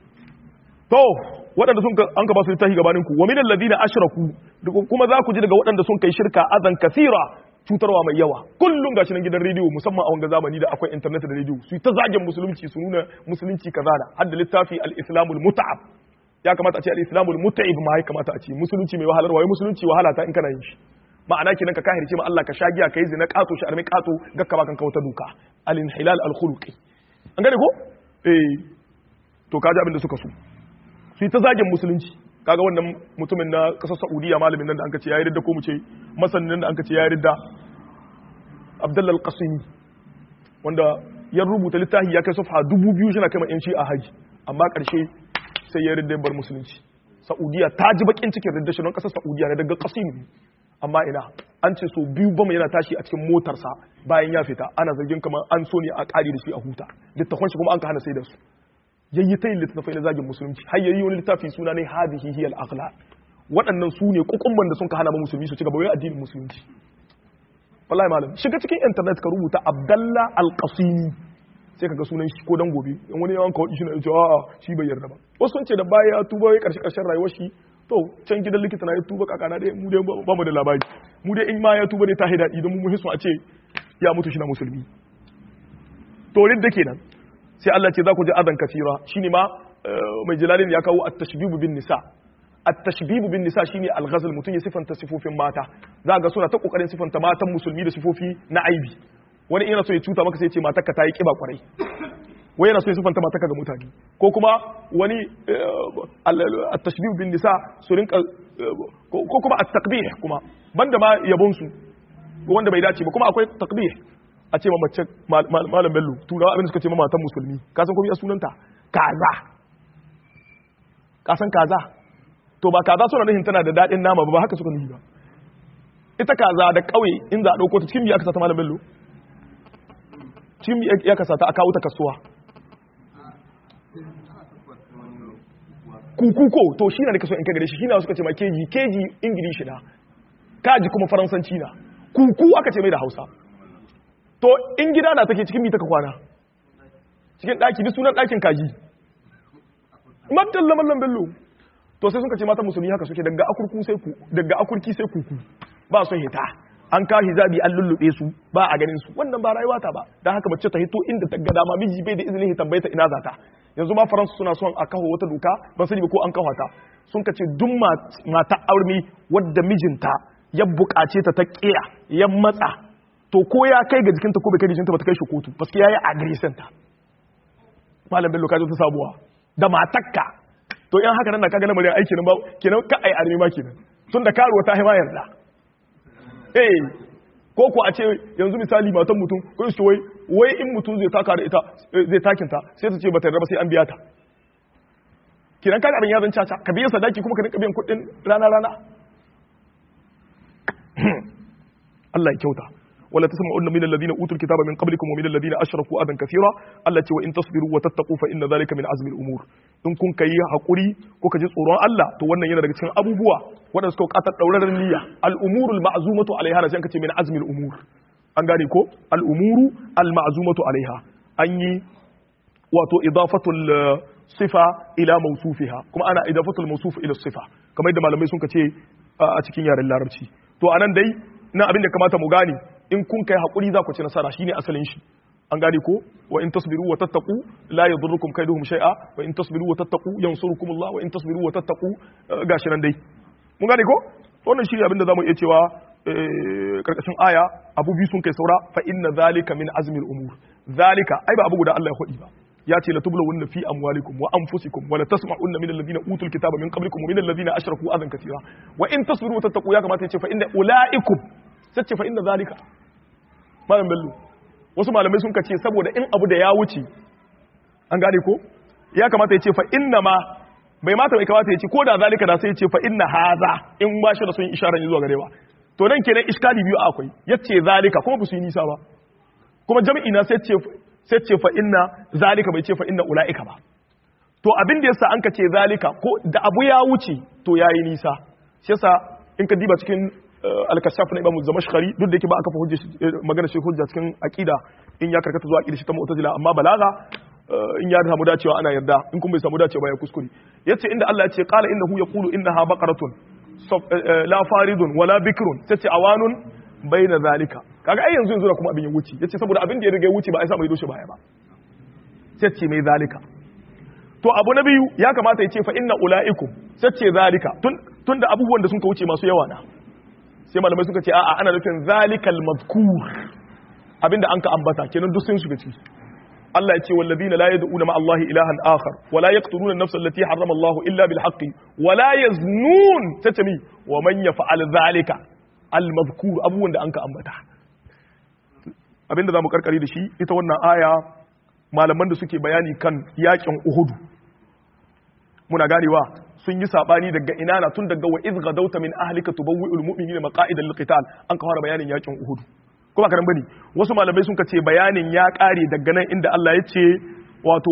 to waɗanda sun an ka ba su littafi gabaninku wa min alladhina ashraku kuma za ku ji daga waɗanda sun kai shirka azan kasira cutarwa mai yawa kullum gashi nan gidan rediyo musamman a wanga zamani da akwai internet da rediyo su ta zagin musulunci su nuna musulunci kaza da har da littafi al-islamul mut'ab ya kamata a ce al-islamul mut'ib ma ya kamata a ce musulunci mai wahalar waye musulunci wahala ta in kana yin shi ma'ana kenan ka kahirce ma Allah ka sha giya kai zina kato shi armi kato gakka ba kan kauta duka al-inhilal al-khuluqi an gane ko eh to kaji abin da suka so su yi ta zagin musulunci kaga wannan mutumin na kasar saudiya malamin nan da anka ce ya yi ridda ko mu ce masanin nan da anka ce ya yi ridda abdullal qasimi wanda ya rubuta littafi ya kai safha dubu biyu shi na kai yanci a haji amma karshe sai ya ridda bar musulunci saudiya ta ji bakin cikin ridda shi don kasar saudiya ne daga qasimi amma ina an ce so biyu bama yana tashi a cikin motarsa bayan ya fita ana zargin kamar an so ne a kare da shi a huta littafin shi kuma an ka hana sai da su yayi ta yin littattafai na zagin musulunci har yayi wani littafi suna ne hadihi hiyal akhlaq waɗannan su ne kukumban da sun ka hana ma musulmi su ci gaba wai addinin musulunci wallahi malam shiga cikin internet ka rubuta abdalla alqasimi sai kaga sunan shi ko dan gobe in wani yawan kawai shi na ce a'a shi bai yarda ba wasu sun ce da baya ya tuba ya karshe karshen rayuwar shi to can gidan likita na ya tuba kakana dai mu dai ba mu da labari mu dai in ma ya tuba dai ta haida idan mu muhisu a ce ya mutu shi na musulmi to ridda kenan sai Allah ce za ku ji adan kasira shine ma mai jilalin ya kawo at-tashbibu bin nisa at-tashbibu bin nisa shine al-ghazal mutun ya sifanta sifofin mata za ga suna ta kokarin sifanta matan musulmi da sifofi na aibi wani ina so ya cuta maka sai ya ce matarka ta yi kiba kwarai wai yana so ya sifanta mataka ga mutane ko kuma wani at-tashbih bin nisa su rinka ko kuma at-taqbih kuma banda ma yabon su wanda bai dace ba kuma akwai taqbih a ce ma mace malam bello turawa abin da suka ce ma matan musulmi ka san komai sunanta kaza ka san kaza to ba kaza suna nufin tana da daɗin nama ba ba haka suka nufi ba ita kaza da ƙauye in za a ɗauko ta cikin biya kasa ta malam bello cikin ya kasa ta a kawo ta kasuwa kukuko to shi na da kaso in ka gare shi shi na suka ce ma keji keji ingilishi na kaji kuma faransanci na kuku aka ce mai da hausa to in gida na take cikin mita ka kwana cikin ɗaki duk sunan ɗakin kaji mabdalla mallam bello to sai suka ce mata musulmi haka suke daga akurku sai ku daga akurki sai kuku ba su hita an ka hijabi an lullube su ba a ganin su wannan ba rayuwa ta ba dan haka mace ta hito inda ta ga dama miji bai da izinin hitan bai ta ina zata yanzu ma faransa suna son a kawo wata doka ban sani ba ko an kawo ta sun ka ce duk mata aurmi wadda mijinta ya bukace ta ta kiya ya matsa to ko ya kai ga jikinta ko bai kai jikinta ba ta kai shi kotu paske yayi agreement ta malam bello ka ta sabuwa da matakka to in haka nan da kaga lamarin aiki nan ba kenan ka ai armi ma kenan tun da karuwa ta haima yarda eh ko ko a ce yanzu misali matan mutum ko su wai wai in mutum zai taka da ita zai takin ta sai ta ce bata yarda ba sai an biya ta kenan kaga abin ya zan caca ka biya sadaki kuma ka rinka biyan kuɗin rana rana Allah ya kyauta ولا تسمعن من الذين اوتوا الكتاب من قبلكم ومن الذين اشركوا اذى كثيرا التي وان تصبروا وتتقوا فان ذلك من عزم الامور in kun kai hakuri ko ka ji tsoron Allah to wannan yana daga cikin abubuwa wanda suka bukatar dauraron niyya al-umurul ma'zumatu alaiha da sai ce min azmil umur an gane ko al-umuru al-ma'zumatu alaiha an yi wato idafatul sifa ila mawsufiha kuma ana idafatul mawsuf ila sifa kamar yadda malamai sun ce a cikin yaren larabci to anan dai na abin da kamata mu gane in kun kai hakuri za ku ci nasara shine asalin shi an gane ko wa in tasbiru wa tattaqu la yadurrukum kaiduhum shay'a wa in tasbiru wa tattaqu yansurukum Allah wa in tasbiru wa tattaqu gashi nan dai mun gane ko wannan shi abin da zamu iya cewa karkashin aya abu biyu sun kai saura fa inna zalika min azmil umur zalika ai ba abu guda Allah ya hudi ba ya ce la tublawunna fi amwalikum wa anfusikum wa la tasma'unna min alladhina utul kitaba min qablikum wa min alladhina ashraku adan katira wa in tasbiru wa tattaqu ya kamata ya ce fa inna ulaikum sai ce fa inna zalika malam bello wasu malamai sun kace saboda in abu da ya wuce an gane ko ya kamata ya ce fa inna ma bai mata bai kamata ya ce ko da zalika da sai ya ce fa inna haza in ba shi da sun isharar zuwa gare ba to nan kenan iskali biyu akwai yace zalika kuma ba su yi nisa ba kuma jami'i na sai ce sai ce fa inna zalika bai ce fa inna ulaika ba to abin da yasa an ka ce zalika ko da abu ya wuce to yayi nisa shi yasa in ka diba cikin al-kashaf na imamu zamashkhari duk da yake ba aka fa hujja magana shi hujja cikin aqida in ya karkata zuwa aqida shi ta mu'tazila amma balaga in ya samu dacewa ana yarda in kuma bai samu dacewa ba ya kuskure yace inda Allah ya ce qala innahu yaqulu innaha baqaratun la faridun wala bikrun tace awanun baina zalika kaga ai yanzu yanzu kuma abin ya wuce yace saboda abin da ya riga ya wuce ba ai sa mai doshi baya ba tace mai zalika to abu na biyu ya kamata ya ce fa inna ulaikum tace zalika tun tunda abubuwan da sun ka wuce masu yawa na sai malamai suka ce a'a ana nufin zalikal mazkur abinda an ka ambata kenan duk sun shiga ciki Allah ya ce wallazina la yad'una ma Allah ilahan akhar wa la yaqtuluna an-nafsa allati harrama Allah illa bil haqqi wa la yaznun tatami wa man yaf'al zalika al mazkur abubuwan da an ka ambata abinda zamu karkare da shi ita wannan aya malaman da suke bayani kan yakin Uhud muna ganewa sun yi sabani daga ina na tun daga wa iz gadauta min ahlika tubawwi'ul mu'minina maqa'ida lil qital an ka fara bayanin yakin Uhud ko ba karan bane wasu malamai sun ce bayanin ya kare daga nan inda Allah ya ce wato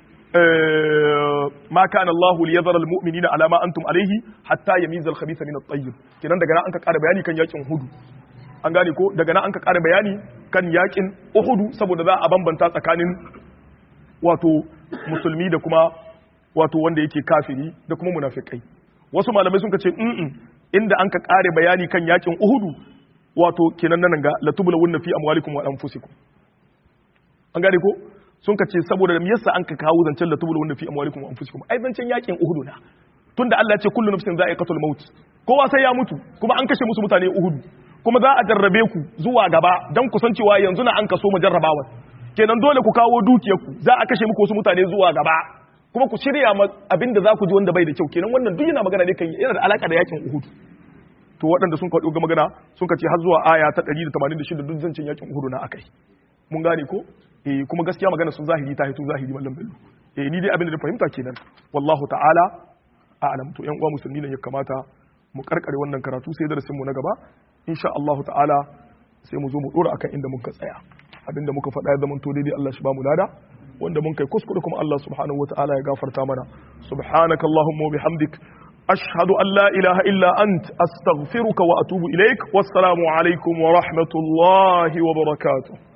ma kana Allah li yadhara al mu'minina ala ma antum alayhi hatta yamiza al khabitha min at tayyib kenan daga nan an ka kara bayani kan yakin Uhud an gane ko daga nan an ka kara bayani kan yakin Uhud saboda za a bambanta tsakanin wato musulmi da kuma wato wanda yake kafiri da kuma munafikai wasu malamai sun ce mm inda an ka kare bayani kan yakin uhudu wato kenan nan ga latubula wunna fi amwalikum wa anfusikum an gane ko sun ka ce saboda me yasa an ka kawo zancen latubula wunna fi amwalikum wa anfusikum ai zancen yakin uhudu na tunda Allah ya ce kullu nafsin za'iqatul maut kowa sai ya mutu kuma an kashe musu mutane uhudu kuma za a jarrabe ku zuwa gaba dan kusancewa yanzu na an kaso mu jarrabawa kenan dole ku kawo dukiyarku za a kashe muku wasu mutane zuwa gaba kuma ku shirya abin da za ku ji wanda bai da kyau kenan wannan duk yana magana ne kan yana da alaka da yakin Uhud to waɗanda sun faɗo ga magana sun ka ce har zuwa aya ta 186 duk zancin yakin Uhud na akai mun gane ko eh kuma gaskiya magana sun zahiri ta hito zahiri mallam bello eh ni dai abin da fahimta kenan wallahu ta'ala a'lam to yan uwa musulmi ne ya kamata mu karkare wannan karatu sai darasin mu na gaba insha Allah ta'ala sai mu zo mu dora akan inda muka tsaya abinda muka faɗa ya zama to daidai Allah shi ba mu lada wanda mun kai kuskure kuma Allah subhanahu wa ta'ala ya gafarta mana subhanaka allahumma wa bihamdik ashhadu an la ilaha illa ant astaghfiruka wa atubu ilaik wassalamu alaikum wa rahmatullahi wa barakatuh